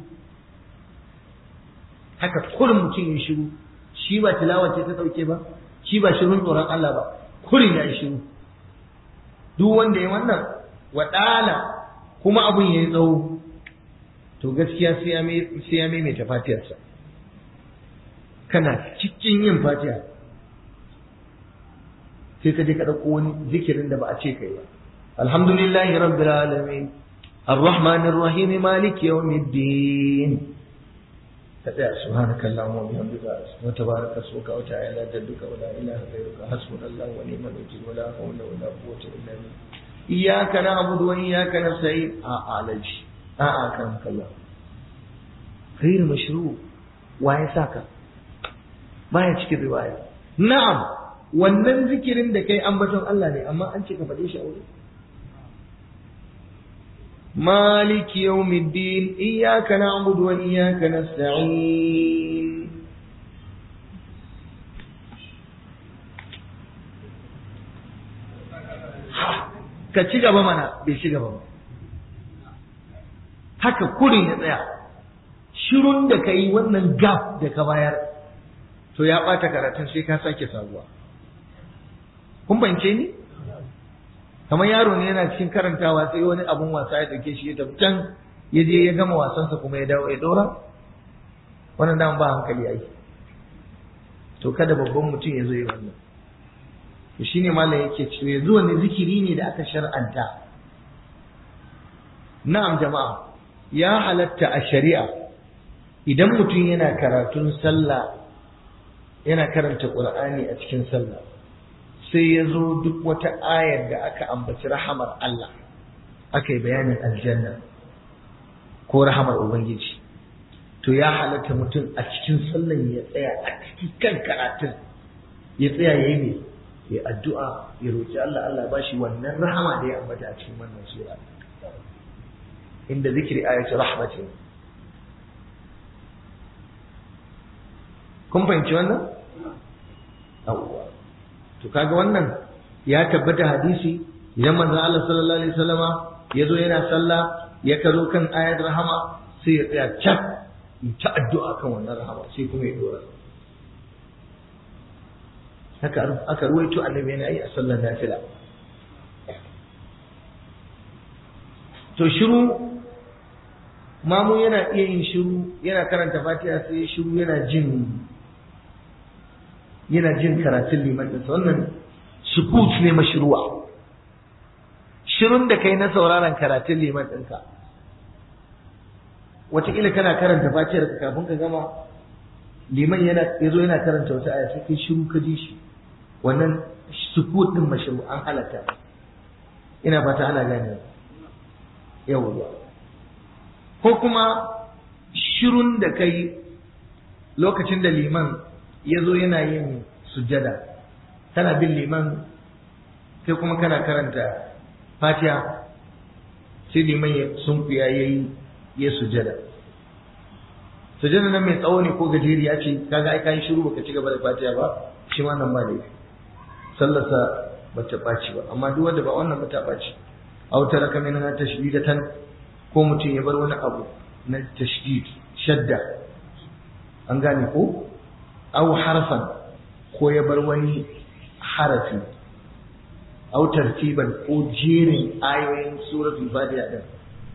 haka kurin mutum ya shiru shi ba tilawa ce ta ɗauke ba shi ba shirun tsoron Allah ba kurin ya yi shiru duk wanda ya wannan waɗala kuma abun ya yi tsawo to gaskiya sai ya maimaita fatiyarsa kana cikin yin fatiha sai ka je ka ɗauko wani zikirin da ba a ce kai ba alhamdulillahi rabbil alamin الرحمن الرحيم مالك يوم الدين سبحانك اللهم وبحمدك وتبارك اسمك وتعالى جدك ولا اله غيرك حسبنا الله ونعم الوكيل ولا حول ولا قوه الا بالله اياك نعبد واياك نستعين اه علج اه اكرمك الله غير مشروع waye saka baya cikin riwaya na'am wannan zikirin da kai ambaton Allah ne amma an ce ka faɗe shi a wuri مالك يوم الدين إياك نعبد وإياك نستعين ka ci gaba mana bai ci gaba ba haka kurin ya tsaya shirun da ka yi wannan gap da ka bayar to ya ɓata karatun sai ka sake sabuwa kun bance ni kamar yaro ne yana cikin karantawa sai wani abun wasa ya dauke shi ya tafi can ya je ya gama wasansa kuma ya dawo ya dora wannan dama ba hankali ai to kada babban mutum ya zo ya wannan to shine malam yake cewa yanzu wani zikiri ne da aka shar'anta na'am jama'a ya halatta a shari'a idan mutum yana karatun sallah yana karanta qur'ani a cikin sallah sai ya zo duk wata ayar da aka ambaci rahamar Allah aka yi bayanin aljanna ko rahamar Ubangiji to ya halatta mutum a cikin sallan ya tsaya a cikin kan karatun ya tsaya ya yi ya addu'a ya roƙi Allah Allah ba shi wannan rahama da ya ambata a cikin wannan sura inda zikiri ayatu rahmatin kun fahimci wannan? Yawwa. to kaga wannan ya tabbata hadisi idan manzon Allah sallallahu alaihi wasallama ya zo yana sallah ya karo kan ayat rahama sai ya tsaya cak ta addu'a kan wannan rahama sai kuma ya dora haka aka ruwaito annabi yana yi a sallar nafila to shiru mamu yana iya yin shiru yana karanta fatiha sai shiru yana jin yana jin karatun liman ɗinsa wannan sukut ne mashruwa shirun da kai na sauraron karatun liman ɗinka wataƙila kana karanta fatiyar ka kafin ka gama liman yana yazo yana karanta wata aya sai kai shiru ka ji shi wannan sukut ɗin mashru an halatta ina fata ana gane yawwa ko kuma shirun da kai lokacin da liman ya zo yana yin sujjada kana bin liman sai kuma kana karanta fatiha sai liman ya sunkuya ya yi ya sujjada sujjada nan mai tsawo ne ko gajeriya ce kaga ai kayi shiru baka ci gaba da fatiha ba shi ma nan ba laifi sallarsa ba ta ɓaci ba amma duk wanda ba wannan ba ta ɓaci aw taraka minha tashdidatan ko mutum ya bar wani abu na tashdid shadda an gane ko aw harfan ko ya bar wani harafi aw tartiban ko jerin ayoyin suratul fatiha din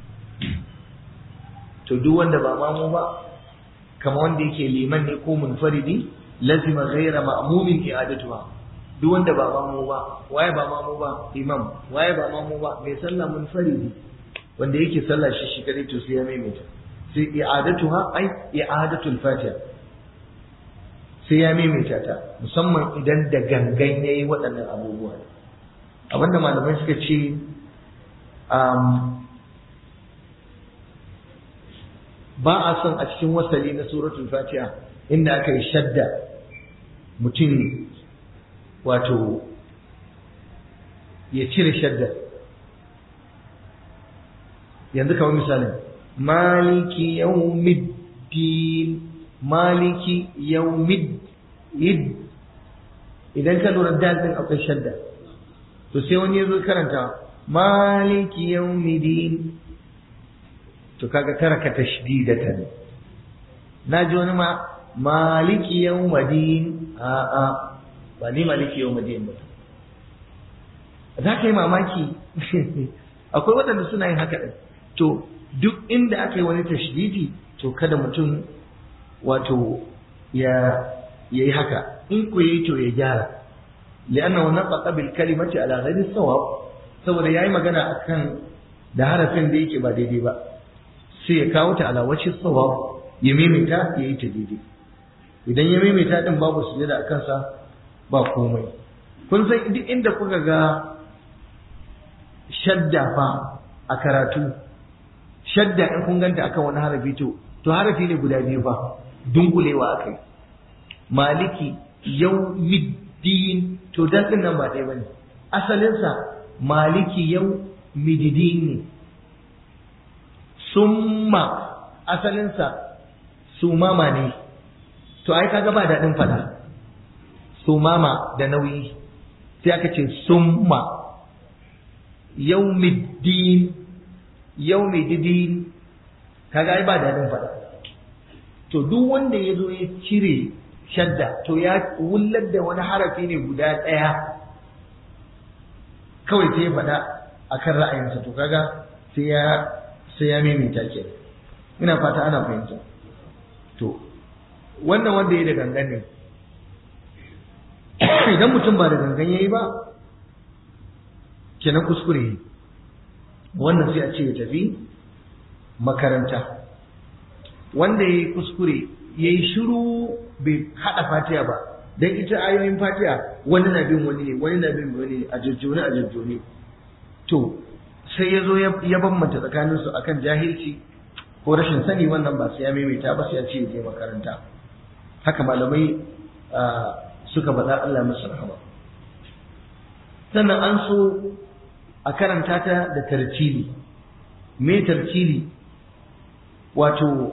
to duk wanda ba mamu ba kama wanda yake liman ne ko munfaridi lazima ghaira ma'mumin i'adatuha duk wanda ba mamu ba waye ba mamu ba imam waye ba mamu ba mai sallah munfaridi wanda yake sallah shi shi kadai to sai ya maimaita sai i'adatuha ai i'adatul fatiha sai ya maimaita ta musamman idan da gangan yayi waɗannan abubuwa abinda malamai suka ce ba a son a cikin wasali na suratul fatiha inda aka yi shadda mutum wato ya cire shadda yanzu kamar misalin maliki yawmiddin maliki yawmid idan ka lura dal din akwai shadda to sai wani ya zo karanta maliki yawmiddin to kaga taraka tashdidatan na ji wani ma maliki yawmadin a a ba ni maliki yawmadin ba za ka yi mamaki akwai waɗanda suna yin haka ɗin to duk inda aka yi wani tashdidi to kada mutum wato ya yi haka in ku yi to ya gyara li'anna wannan faqa bil kalimati ala ghairi sawab saboda yayi magana akan da harafin da yake ba daidai ba sai ya kawo ta ala wacce sawab ya maimaita ya yi ta daidai idan ya maimaita din babu sujada a kansa ba komai kun san duk inda kuka ga shadda fa a karatu shadda in kun ganta akan wani harafi to to harafi ne guda biyu fa dunkulewa akai maliki yawmiddin to dan din nan ba ɗaya bane asalinsa maliki yau mididin ne summa asalinsa sumama ne to ai kaga ba daɗin faɗa sumama da nauyi sai aka ce summa yaumiddin yaumiddin kaga ai ba daɗin faɗa to duk wanda ya zo ya cire shadda to ya wullar da wani harafi ne guda ɗaya kawai sai ya faɗa akan ra'ayinsa to kaga sai ya sai ya maimaita ke ina fata ana fahimta to wannan wanda ya da gangan ne idan mutum ba da gangan ya yi ba kenan kuskure ne wannan sai a ce ya tafi makaranta wanda ya yi kuskure ya yi shiru bai haɗa fatiya ba don ita ayoyin fatiya wani na bin wani ne wani na bin wani ne a jajjone a jajjone to sai ya zo ya bambanta tsakaninsu akan jahilci ko rashin sani wannan ba sai ya maimaita ba sai ya ce ya je makaranta haka malamai suka faɗa Allah musu rahama sannan an so a karanta ta da tartili me tartili wato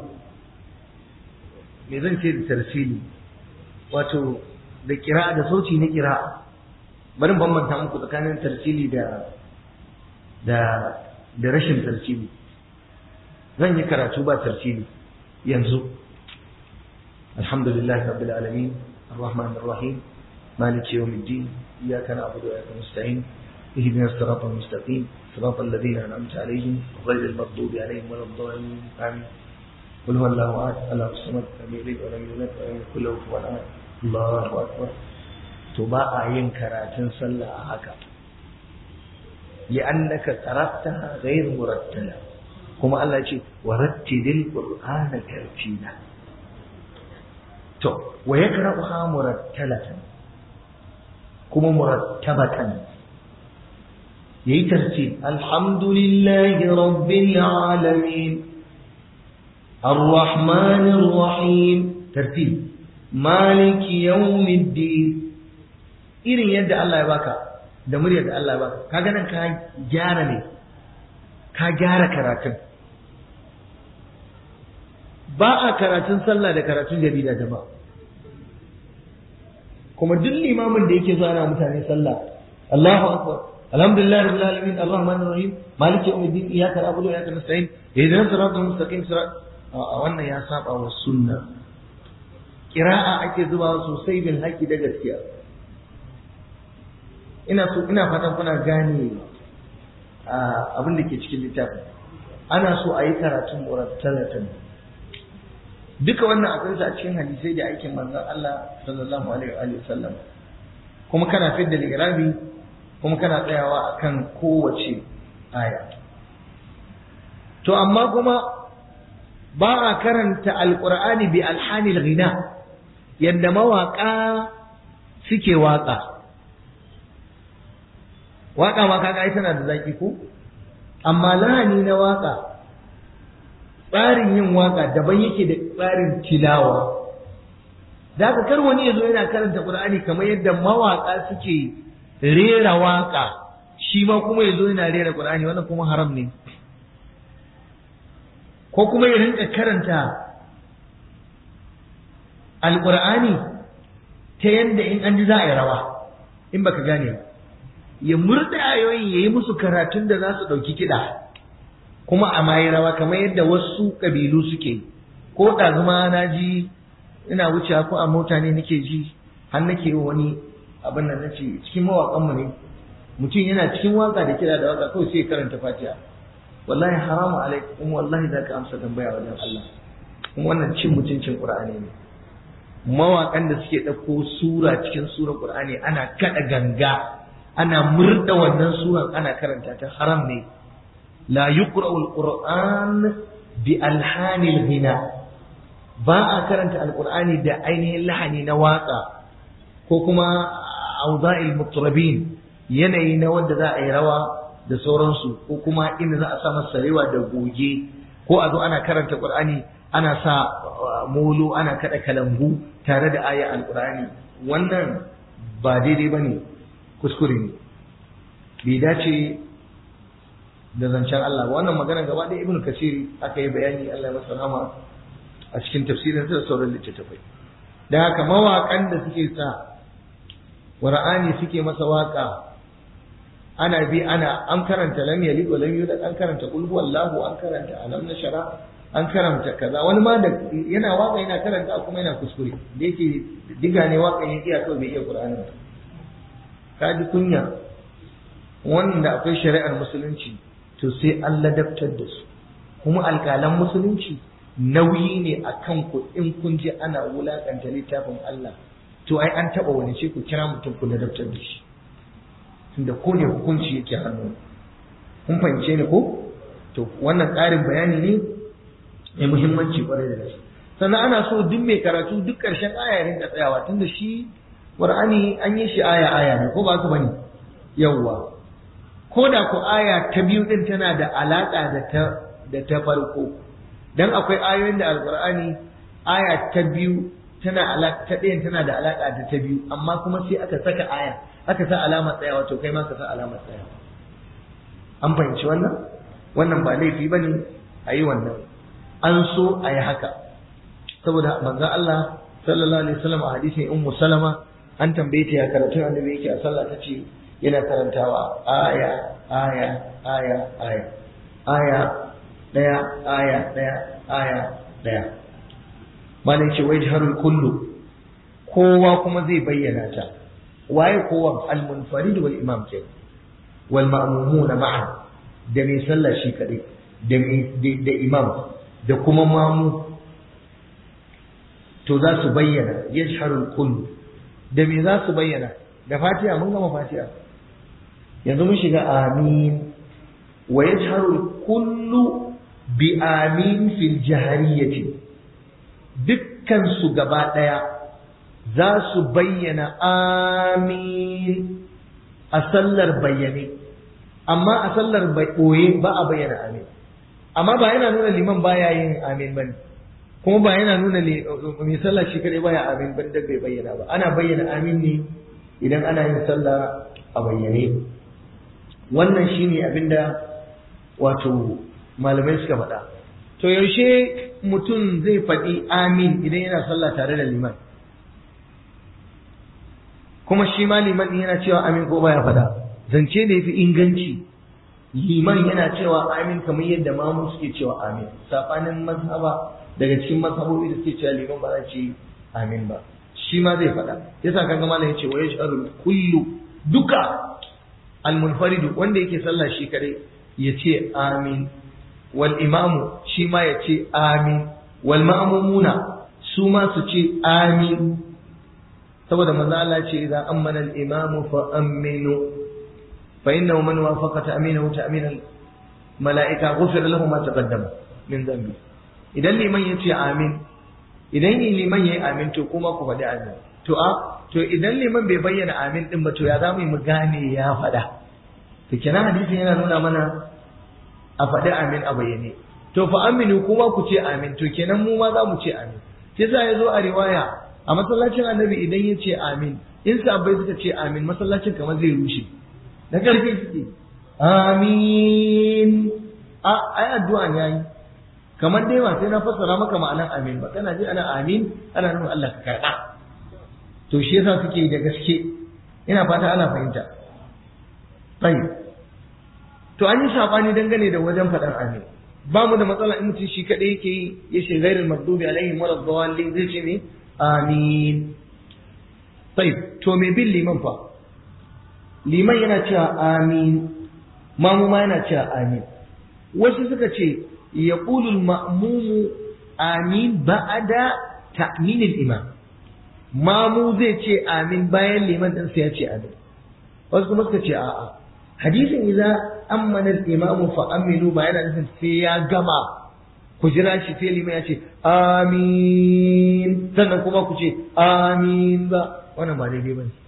me zan ce da tartili wato da kira da sauci na kira bari bambanta muku tsakanin tartili da da da rashin tartibi zan yi karatu ba tartibi yanzu alhamdulillah rabbil alamin arrahman arrahim maliki yawmiddin iyyaka na'budu wa iyyaka nasta'in اهدنا الصراط المستقيم صراط الذين انعمت عليهم غير المغضوب عليهم ولا الضالين امين قل هو الله احد الله الصمد لم يلد ولم يولد ولم يكن له كفوا احد الله اكبر to ba a yin karatun sallah a haka لأنك قرأتها غير مرتلة كما الله يقول ورتل القرآن ترتيلا تو ويقرأها مرتلة كما مرتبة يي ترتيل الحمد لله رب العالمين الرحمن الرحيم ترتيب مالك يوم الدين irin yadda Allah ya baka da muryar da Allah ya baka kaga nan ka gyara ne ka gyara karatun ba a karatun sallah da karatun jarida jama'a kuma duk limamin da yake zuwa ana mutane sallah Allahu akbar alhamdulillah rabbil alamin arrahmanir rahim maliki yawmiddin iyyaka na'budu wa iyyaka nasta'in ihdinas siratal mustaqim sirat a wannan ya saba wa sunna kira'a ake zuba sosai bil haƙi da gaskiya ina so ina fatan kuna gane abin da ke cikin littafin ana so a yi karatun murattalatan duka wannan akwai a cikin hadisai da aikin manzon Allah sallallahu alaihi wa sallam kuma kana fidda ligirabi kuma kana tsayawa akan kowace aya to amma kuma ba a karanta alqur'ani bi alhanil ghina yadda mawaka suke waka waka ma kaga ai tana da zaki ko amma lahani na waka tsarin yin waka daban yake da tsarin tilawa da haka kar wani yazo yana karanta qur'ani kamar yadda mawaka suke rera waka shi ma kuma yazo yana rera qur'ani wannan kuma haram ne ko kuma ya rinka karanta alqur'ani ta yadda in an ji za a yi rawa in baka gane ba ya murda ayoyin ya yi musu karatun da za su ɗauki kiɗa kuma a mayi rawa kamar yadda wasu ƙabilu suke ko ɗazuma na ji ina wucewa ko a mota ne nake ji har nake wani abin nan nace cikin mawaƙanmu ne mutum yana cikin waka da kiɗa da waka kawai sai ya karanta fatiha wallahi haramu alaikum wallahi za ka amsa tambaya wajen Allah kuma wannan cin mutuncin Qur'ani ne mawaƙan da suke ɗauko sura cikin sura Qur'ani ana kaɗa ganga ana murda wannan suran ana karanta ta haram ne la yuqra'u alquran bi alhanil ghina ba a karanta alqur'ani da ainihin lahani na waka ko kuma awda'il mutrabin yanayi na wanda za a yi rawa da sauransu ko kuma inda za a sa masa sarewa da goge ko a zo ana karanta qur'ani ana sa molo ana kada kalangu tare da aya alqur'ani wannan ba daidai bane kuskure ne bai dace da zancen Allah wannan magana gaba ɗaya ibnu kasiri aka yi bayani Allah ya masa rahama a cikin tafsirin da sauran littattafai da haka mawaƙan da suke sa qur'ani suke masa waka ana bi ana an karanta lam yalid wa lam yulad an karanta qul huwallahu an karanta alam nashara an karanta kaza wani ma da yana waka yana karanta kuma yana kuskure da yake diga ne waka yake iya kawai bai iya qur'ani ba ka ji kunya wanda akwai shari'ar musulunci to sai an ladabtar da su kuma alƙalan musulunci nauyi ne a kan ku in kun je ana wulaƙanta littafin Allah to ai an taɓa wani ce ku kira mutum ku ladabtar da shi tunda ko ne hukunci yake hannu kun fahimce ni ko to wannan ƙarin bayani ne mai muhimmanci kwarai da gaske sannan ana so duk mai karatu duk ƙarshen aya rinka tsayawa tunda shi Qur'ani an yi shi aya aya ne ko ba ka bane yawwa ko da ku aya ta biyu din tana da alaka da ta da ta farko dan akwai ayoyin da alqur'ani aya ta biyu tana alaka ta ɗayan tana da alaka da ta biyu amma kuma sai aka saka aya aka sa alama tsayawa to kai ma ka sa alama tsayawa an fahimci wannan wannan ba laifi bane a yi wannan an so a yi haka saboda manzon Allah sallallahu alaihi wasallam a hadisin ummu salama an tambaye ta ya karatun annabi yake a sallah ta ce yana karantawa aya aya aya aya aya daya aya daya aya daya malai ce wai harul kullu kowa kuma zai bayyana ta waye kowa al-munfarid wal imam ke wal ma'mumuna ma'a da mai sallah shi kadai da da imam da kuma mamu to za su bayyana yajharul kullu da me za su bayyana da fatiha mun gama fatiha yanzu mun shiga amin wa yajharu kullu bi amin fil jahariyati dukkan su gaba daya za su bayyana amin a sallar bayyane amma a sallar boye ba a bayyana amin amma ba yana nuna liman baya yin amin bane kuma ba yana nuna ne mai sallah shi kadai baya amin ban da bai bayyana ba ana bayyana amin ne idan ana yin sallah a bayyane wannan shine abinda wato malamai suka faɗa to yaushe mutum zai faɗi amin idan yana sallah tare da liman kuma shi ma liman ɗin yana cewa amin ko baya faɗa zance da yafi inganci liman yana cewa amin kamar yadda mamu suke cewa amin saɓanin mazhaba daga cikin mazhabobi da suke cewa liman ba za ce amin ba shi ma zai faɗa yasa kaga malam yace wa yash'arul kullu duka al-munfaridu wanda yake sallah shi kadai yace amin wal imamu shi ma yace amin wal ma'mumuna su ma su ce amin saboda manzo Allah ce idan ammana al-imamu fa aminu fa innahu man wafaqa ta'minahu ta'mina al-mala'ika ghufira lahu ma taqaddama min dhanbi idan liman yace amin idan liman yayi amin to kuma ku faɗi amin to a to idan liman bai bayyana amin din ba to ya zamu mu gane ya faɗa to kenan hadisin yana nuna mana a faɗi amin a bayyane to fa aminu kuma ku ce amin to kenan mu ma za mu ce amin yasa ya zo a riwaya a masallacin annabi idan ya ce amin in sahabbai suka ce amin masallacin kamar zai rushe da ƙarfi suke amin a ai addu'a ne yayi kamar dai ba sai na fassara maka ma'anar amin ba kana ji ana amin ana nuna Allah ka karɓa to shi yasa suke da gaske ina fata ana fahimta tayyib to an yi sabani dangane da wajen faɗan amin ba mu da matsala in mutum shi kaɗai yake yi ya ce gairin magdubi alaihim wala dawalin zai ce ne amin tayyib to me bin liman fa liman yana cewa amin mamu ma yana cewa amin wasu suka ce yaqulu al-ma'mumu amin ba'da ta'min al-imam mamu zai ce amin bayan liman din sai ya ce amin wasu kuma suka ce a'a hadisin idza ammana al-imamu fa aminu ba yana nufin sai ya gama ku jira shi sai liman ya ce amin sannan kuma ku ce amin ba wannan ba daidai bane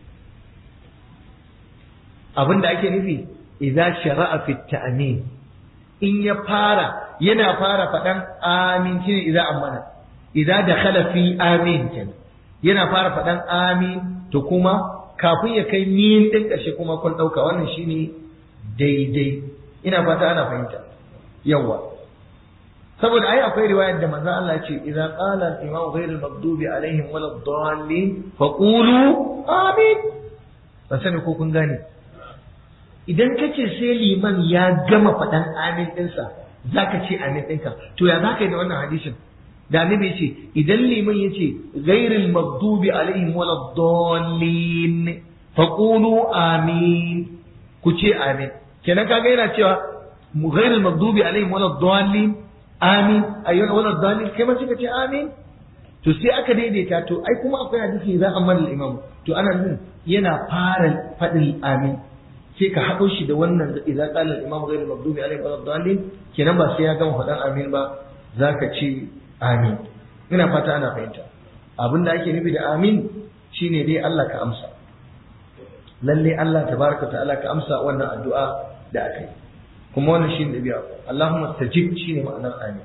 abin da ake nufi idza shara'a fi ta'min in ya fara yana fara faɗan amin shine idza ammana idza dakhala fi amin kenan yana fara faɗan amin to kuma kafin ya kai min din ƙarshe kuma kun ɗauka wannan shine daidai ina fata ana fahimta yawa saboda ai akwai riwayar da manzon Allah ya ce idza qala al-imam ghayr al-maghdubi alaihim wal dallin faqulu amin ba sani ko kun gane idan kace sai liman ya gama faɗan amin ɗinsa zaka ce amin ɗinka to ya zaka yi da wannan hadisin da annabi ce idan liman ya ce ghairil maghdubi alaihim wala dallin faqulu amin ku ce amin kenan kaga yana cewa ghairil maghdubi alaihim wala dallin amin ayyuna wala dallin kai ma sai ka ce amin to sai aka daidaita to ai kuma akwai hadisi za a mallal imam to ana nuna yana fara faɗin amin sai ka haɗo shi da wannan da idan qala al-imam ghayr al-maghdubi alayhi wa dallin kenan ba sai ya gama faɗan amin ba zaka ce amin ina fata ana fahimta abin da ake nufi da amin shine dai Allah ka amsa lalle Allah tabaraka ta'ala ka amsa wannan addu'a da aka yi kuma wannan shine da biya Allahumma stajib shine ma'anar amin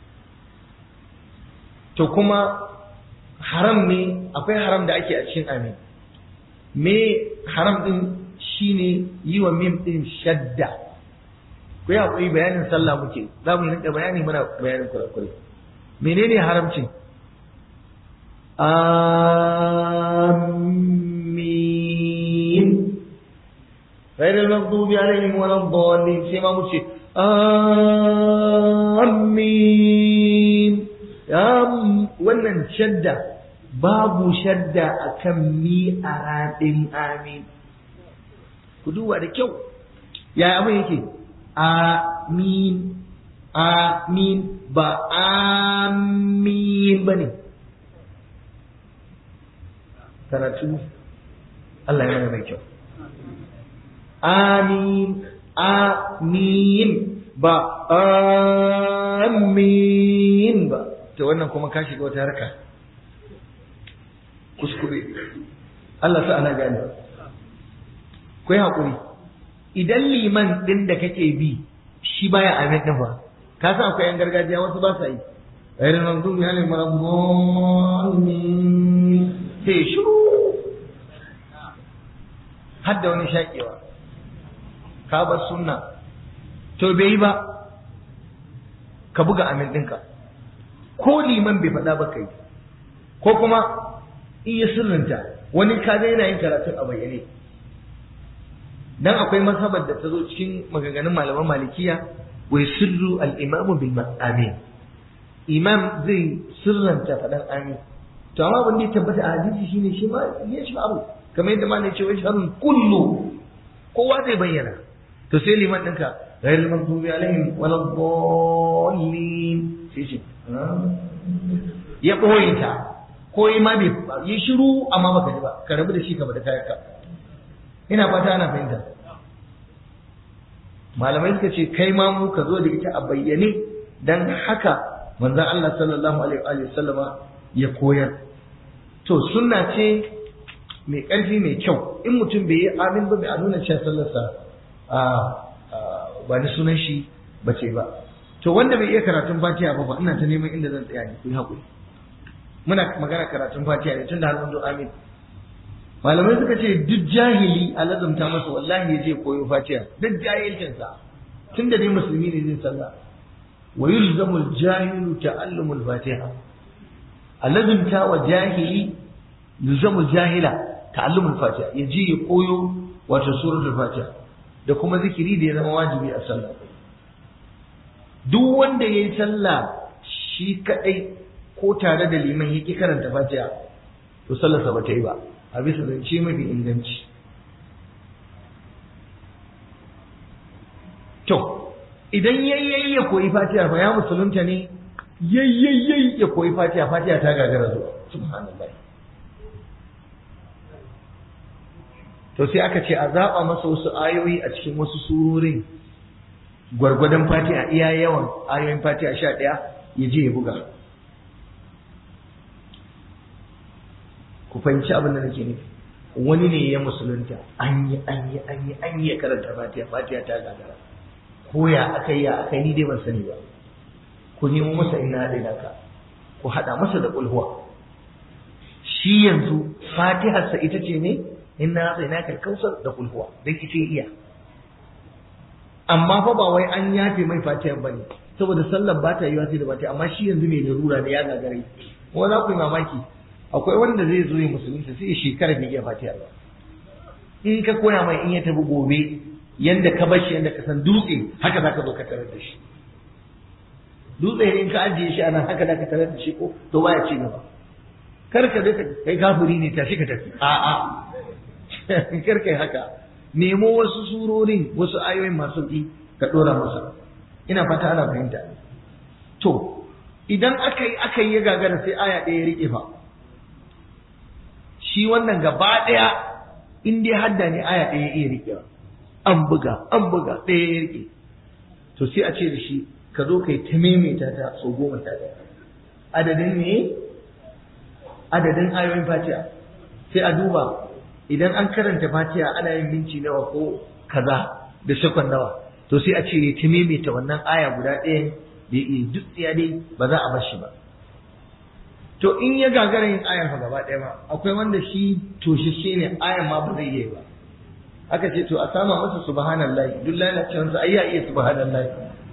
to kuma haram ne akwai haram da ake a cikin amin me haram din shine yi wa mim din shadda ku yi haƙuri bayanin sallah muke za mu yi rinka bayani muna bayanin kurakure menene haramcin amin غير المغضوب عليهم ولا الضالين سيما مشي آمين يا wannan shadda babu shadda akan mi a raɗin amin ku duba da kyau ya abin yake amin amin ba amin ba ne karatu Allah ya mana mai kyau amin amin ba amin ba to wannan kuma ka shiga wata harka kuskure Allah sa ana gane ku yi haƙuri idan liman ɗin da kake bi shi baya amin ɗin ba ka san akwai yan gargajiya wasu ba sa yi غير المغضوب عليهم ولا الضالين sai shiru har da wani shaƙewa ka bar sunna to bai yi ba ka buga amin ɗinka ko liman bai faɗa ba kai ko kuma in ya sirrinta wani ka ga yana yin karatun a bayyane dan akwai mazhabar da ta zo cikin maganganun malaman malikiya wai sirru al-imamu bil amin imam zai sirranta faɗan amin to amma wanda ya tabbata a hadisi shine shi ma ya shi abu kamar yadda malai ce wai sharun kullu kowa zai bayyana to sai liman ɗinka غير المغضوب عليهم ولا الضالين sai ce ya ɓoye ta ko yi ma bai yi shiru amma baka ji ba ka rabu da shi ka bada kayanka ina fata ana fahimta malamai suka ce kai ma mu ka zo da ita a bayyane dan haka manzon Allah sallallahu alaihi wa sallama ya koyar to sunna ce mai ƙarfi mai kyau in mutum bai yi amin ba bai nuna cewa sallarsa a ba ni sunan shi bace ba to wanda bai iya karatun fatiha ba ba ina ta neman inda zan tsaya ne ku yi haƙuri muna magana karatun fatiha ne tun da har mun zo amin malamai suka ce duk jahili a lazumta masa wallahi ya je koyo fatiha duk jahilcinsa tun da dai musulmi ne zai sallah wa yulzamul jahilu ta'allumul fatiha a lazumta wa jahili yulzamul jahila ta'allumul fatiha ya je ya koyo wato suratul fatiha da kuma zikiri da ya zama wajibi a sallah duk wanda ya yi sallah shi kadai ko tare da liman ya ƙi karanta fatiha to sallarsa ba ta yi ba a bisa zance mafi inganci to idan yayyayi ya koyi fatiha fa ya musulunta ne yayyayi ya koyi fatiha fatiha ta gagara zuwa subhanallah to sai aka ce a zaɓa masa wasu ayoyi a cikin wasu surorin gwargwadon fatiha iya yawan ayoyin fatiha sha ɗaya ya je ya buga ku fahimci abin da nake nufi wani ne ya musulunta an yi an yi an yi an yi ya karanta fatiha fatiha ta gagara ko ya aka yi ya aka yi ni dai ban sani ba ku nemo masa ina haɗe naka ku haɗa masa da ƙulhuwa shi yanzu fatiharsa ita ce ne inna atsainaka kausar da kulhuwa dan ita iya amma fa ba wai an yafe mai fatiha bane saboda sallar ba ta yiwa sai da fatiha amma shi yanzu mai larura ne ya gagare ko za ku yi mamaki akwai wanda zai zo ya musulunta sai shekara bai iya fatiha ba in ka koya mai in ya tafi gobe yanda ka bar shi yanda ka san dutse haka za ka zo ka tarar da shi dutse in ka ajiye shi anan haka za ka tarar da shi ko to baya ci gaba kar ka dai kai kafiri ne tashi ka tafi a'a kar kai haka nemo wasu surorin wasu ayoyin masu ki ka dora masa ina fata ana fahimta to idan aka yi aka yi ya gagara sai aya ɗaya ya rike fa shi wannan gaba ɗaya in dai hadda ne aya ɗaya ya iya rike an buga an buga ɗaya ya rike to sai a ce da shi ka zo kai ta maimaita ta sau goma ta ɗaya adadin ne adadin ayoyin fatiha sai a duba idan an karanta fatiha ana yin minti nawa ko kaza da sakon nawa to sai a ce ya ta maimaita wannan aya guda ɗaya da ya duk tsiya dai ba za a bar shi ba to in ya gagara yin ayar fa gaba ɗaya ba akwai wanda shi toshashe ne ayar ma ba zai yi ba aka ce to a sama masa subhanallahi duk lalacewarsa ai ya iya subhanallahi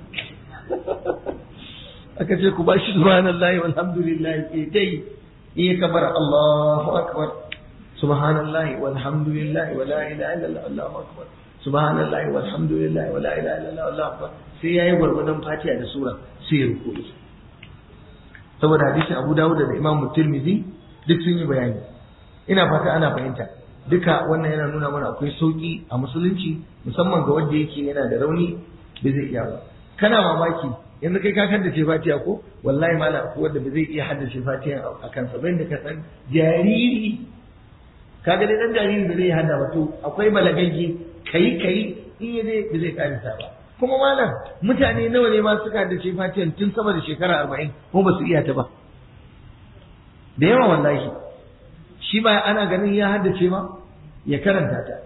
aka ce ku ba shi subhanallahi walhamdulillahi ke dai in ya kabar Allahu akbar subhanallahi walhamdulillahi wa la ilaha illallah Allahu akbar subhanallahi walhamdulillahi wa la ilaha illallah Allahu akbar sai yayi gwargwadon Fatiha da sura sai ya ruku saboda hadisin Abu Dawud da Imam Tirmidhi duk sun yi bayani ina fata ana fahimta duka wannan yana nuna mana akwai sauki a musulunci musamman ga wanda yake yana da rauni bai zai iya ba kana mamaki yanzu kai ka haddace fatiha ko wallahi mala ko wanda ba zai iya haddace fatiha a kansa bai da ka san jariri kaga dai dan jariri da zai hada ba to akwai balagagge kai kai in ya zai ba zai karisa ba kuma malam mutane nawa ne ma suka haddace fatiha tun sama da shekara arba'in ko ba su iya ta ba da yawa wallahi shi ba ana ganin ya haddace ma ya karanta ta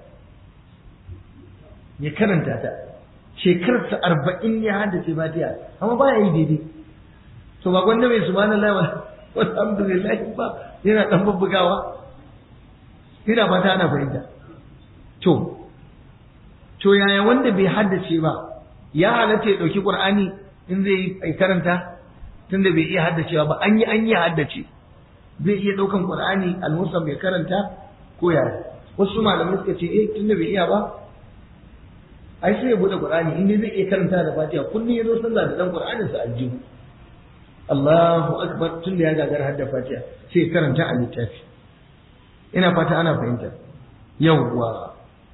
ya karanta ta shekararsa arba'in ya haddace fatiha amma ba ya yi daidai to ba gwanda mai subhanallah wa alhamdulillah ba yana dan bubbugawa ina fata ana fahimta to to yaya wanda bai haddace ba ya halatta ya dauki qur'ani in zai yi karanta tunda bai iya haddacewa ba an yi an yi haddace zai iya daukan qur'ani al-musam bai karanta ko yaya wasu malamai suka ce eh tunda bai iya ba ai sai ya bude qur'ani in zai iya karanta da fatiha kullum ya zo sallah da dan qur'anin sa aljihu Allahu akbar tunda ya gagar hadda fatiha sai ya karanta a littafi ina fata ana fahimta yawwa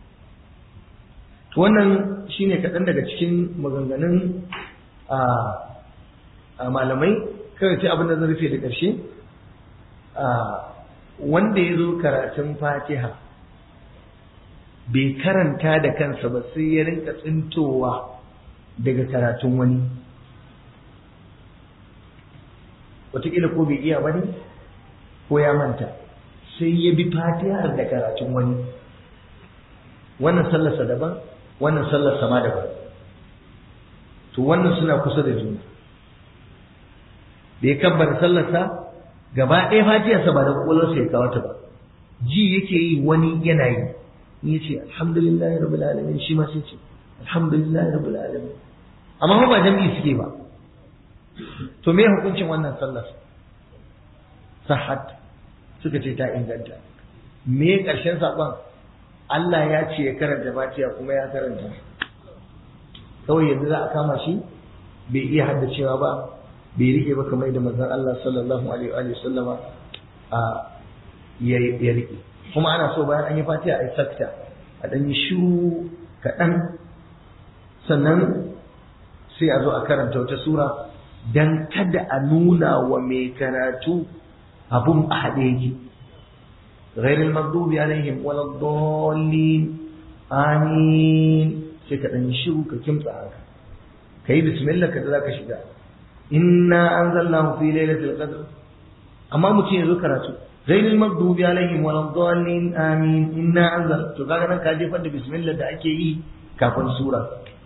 wannan shine kaɗan daga cikin maganganun a malamai kawai ce abin da zan rufe da ƙarshe wanda ya zo karatun fatiha bai karanta da kansa ba sai ya rinka tsintowa daga karatun wani wataƙila ko bai iya bane ko ya manta sai ya bi fatihar da karatun wani wannan sallarsa daban wannan sallarsa ma daban to wannan suna kusa da juna da ya kabbar sallarsa gaba ɗaya fatiyarsa ba da ƙwaƙwalwarsa ya kawo ta ba ji yake yi wani yana yi ya ce alhamdulillahi rabbil alamin shi ma sai ce alhamdulillahi rabbil alamin amma ba jami'i suke ba to me hukuncin wannan sallar sahat suka ce ta inganta me ƙarshen saƙon Allah ya ce ya karanta fatiha kuma ya karanta kawai yanzu za a kama shi bai iya haddacewa ba bai rike ba kamar da manzon Allah sallallahu alaihi wa sallama a ya rike kuma ana so bayan an yi fatiha a yi sakta a ɗan yi shiru kaɗan sannan sai a zo a karanta wata sura dan kada a nuna wa mai karatu abun a haɗe yake غير المغضوب عليهم ولا الضالين آمين sai ka ɗan shiru ka kimtsa haka ka yi bismillah ka za ka shiga inna anzalnahu fi lailatul qadr amma mutum ya zo karatu ghayril maghdubi alaihim wal dhalin amin inna anzal to kaga nan ka jefar da bismillah da ake yi kafin sura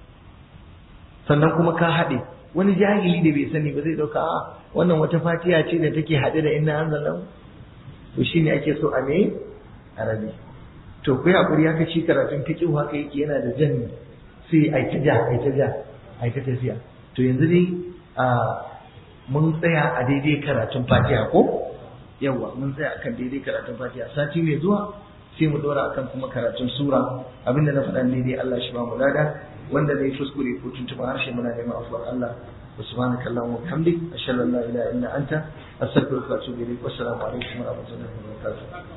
sannan kuma ka haɗe wani jahili da bai sani ba zai dauka a wannan wata fatiha ce da take haɗe da inna anzalnahu to shine ake so a me arabi to kai hakuri haka shi karatun fiqh haka yake yana da jan sai ai ta ja ai ta ja ai ta tafiya to yanzu dai a mun tsaya a daidai karatun fatiha ko yawa mun tsaya akan daidai karatun fatiha sati mai zuwa sai mu dora akan kuma karatun sura abinda na faɗa daidai Allah shi ba mu lada wanda zai kuskure ko tuntuɓa harshe muna neman afuwar Allah سبحانك اللهم وبحمدك أشهد أن لا إله إلا أنت أستغفرك وأتوب إليك والسلام عليكم ورحمة الله وبركاته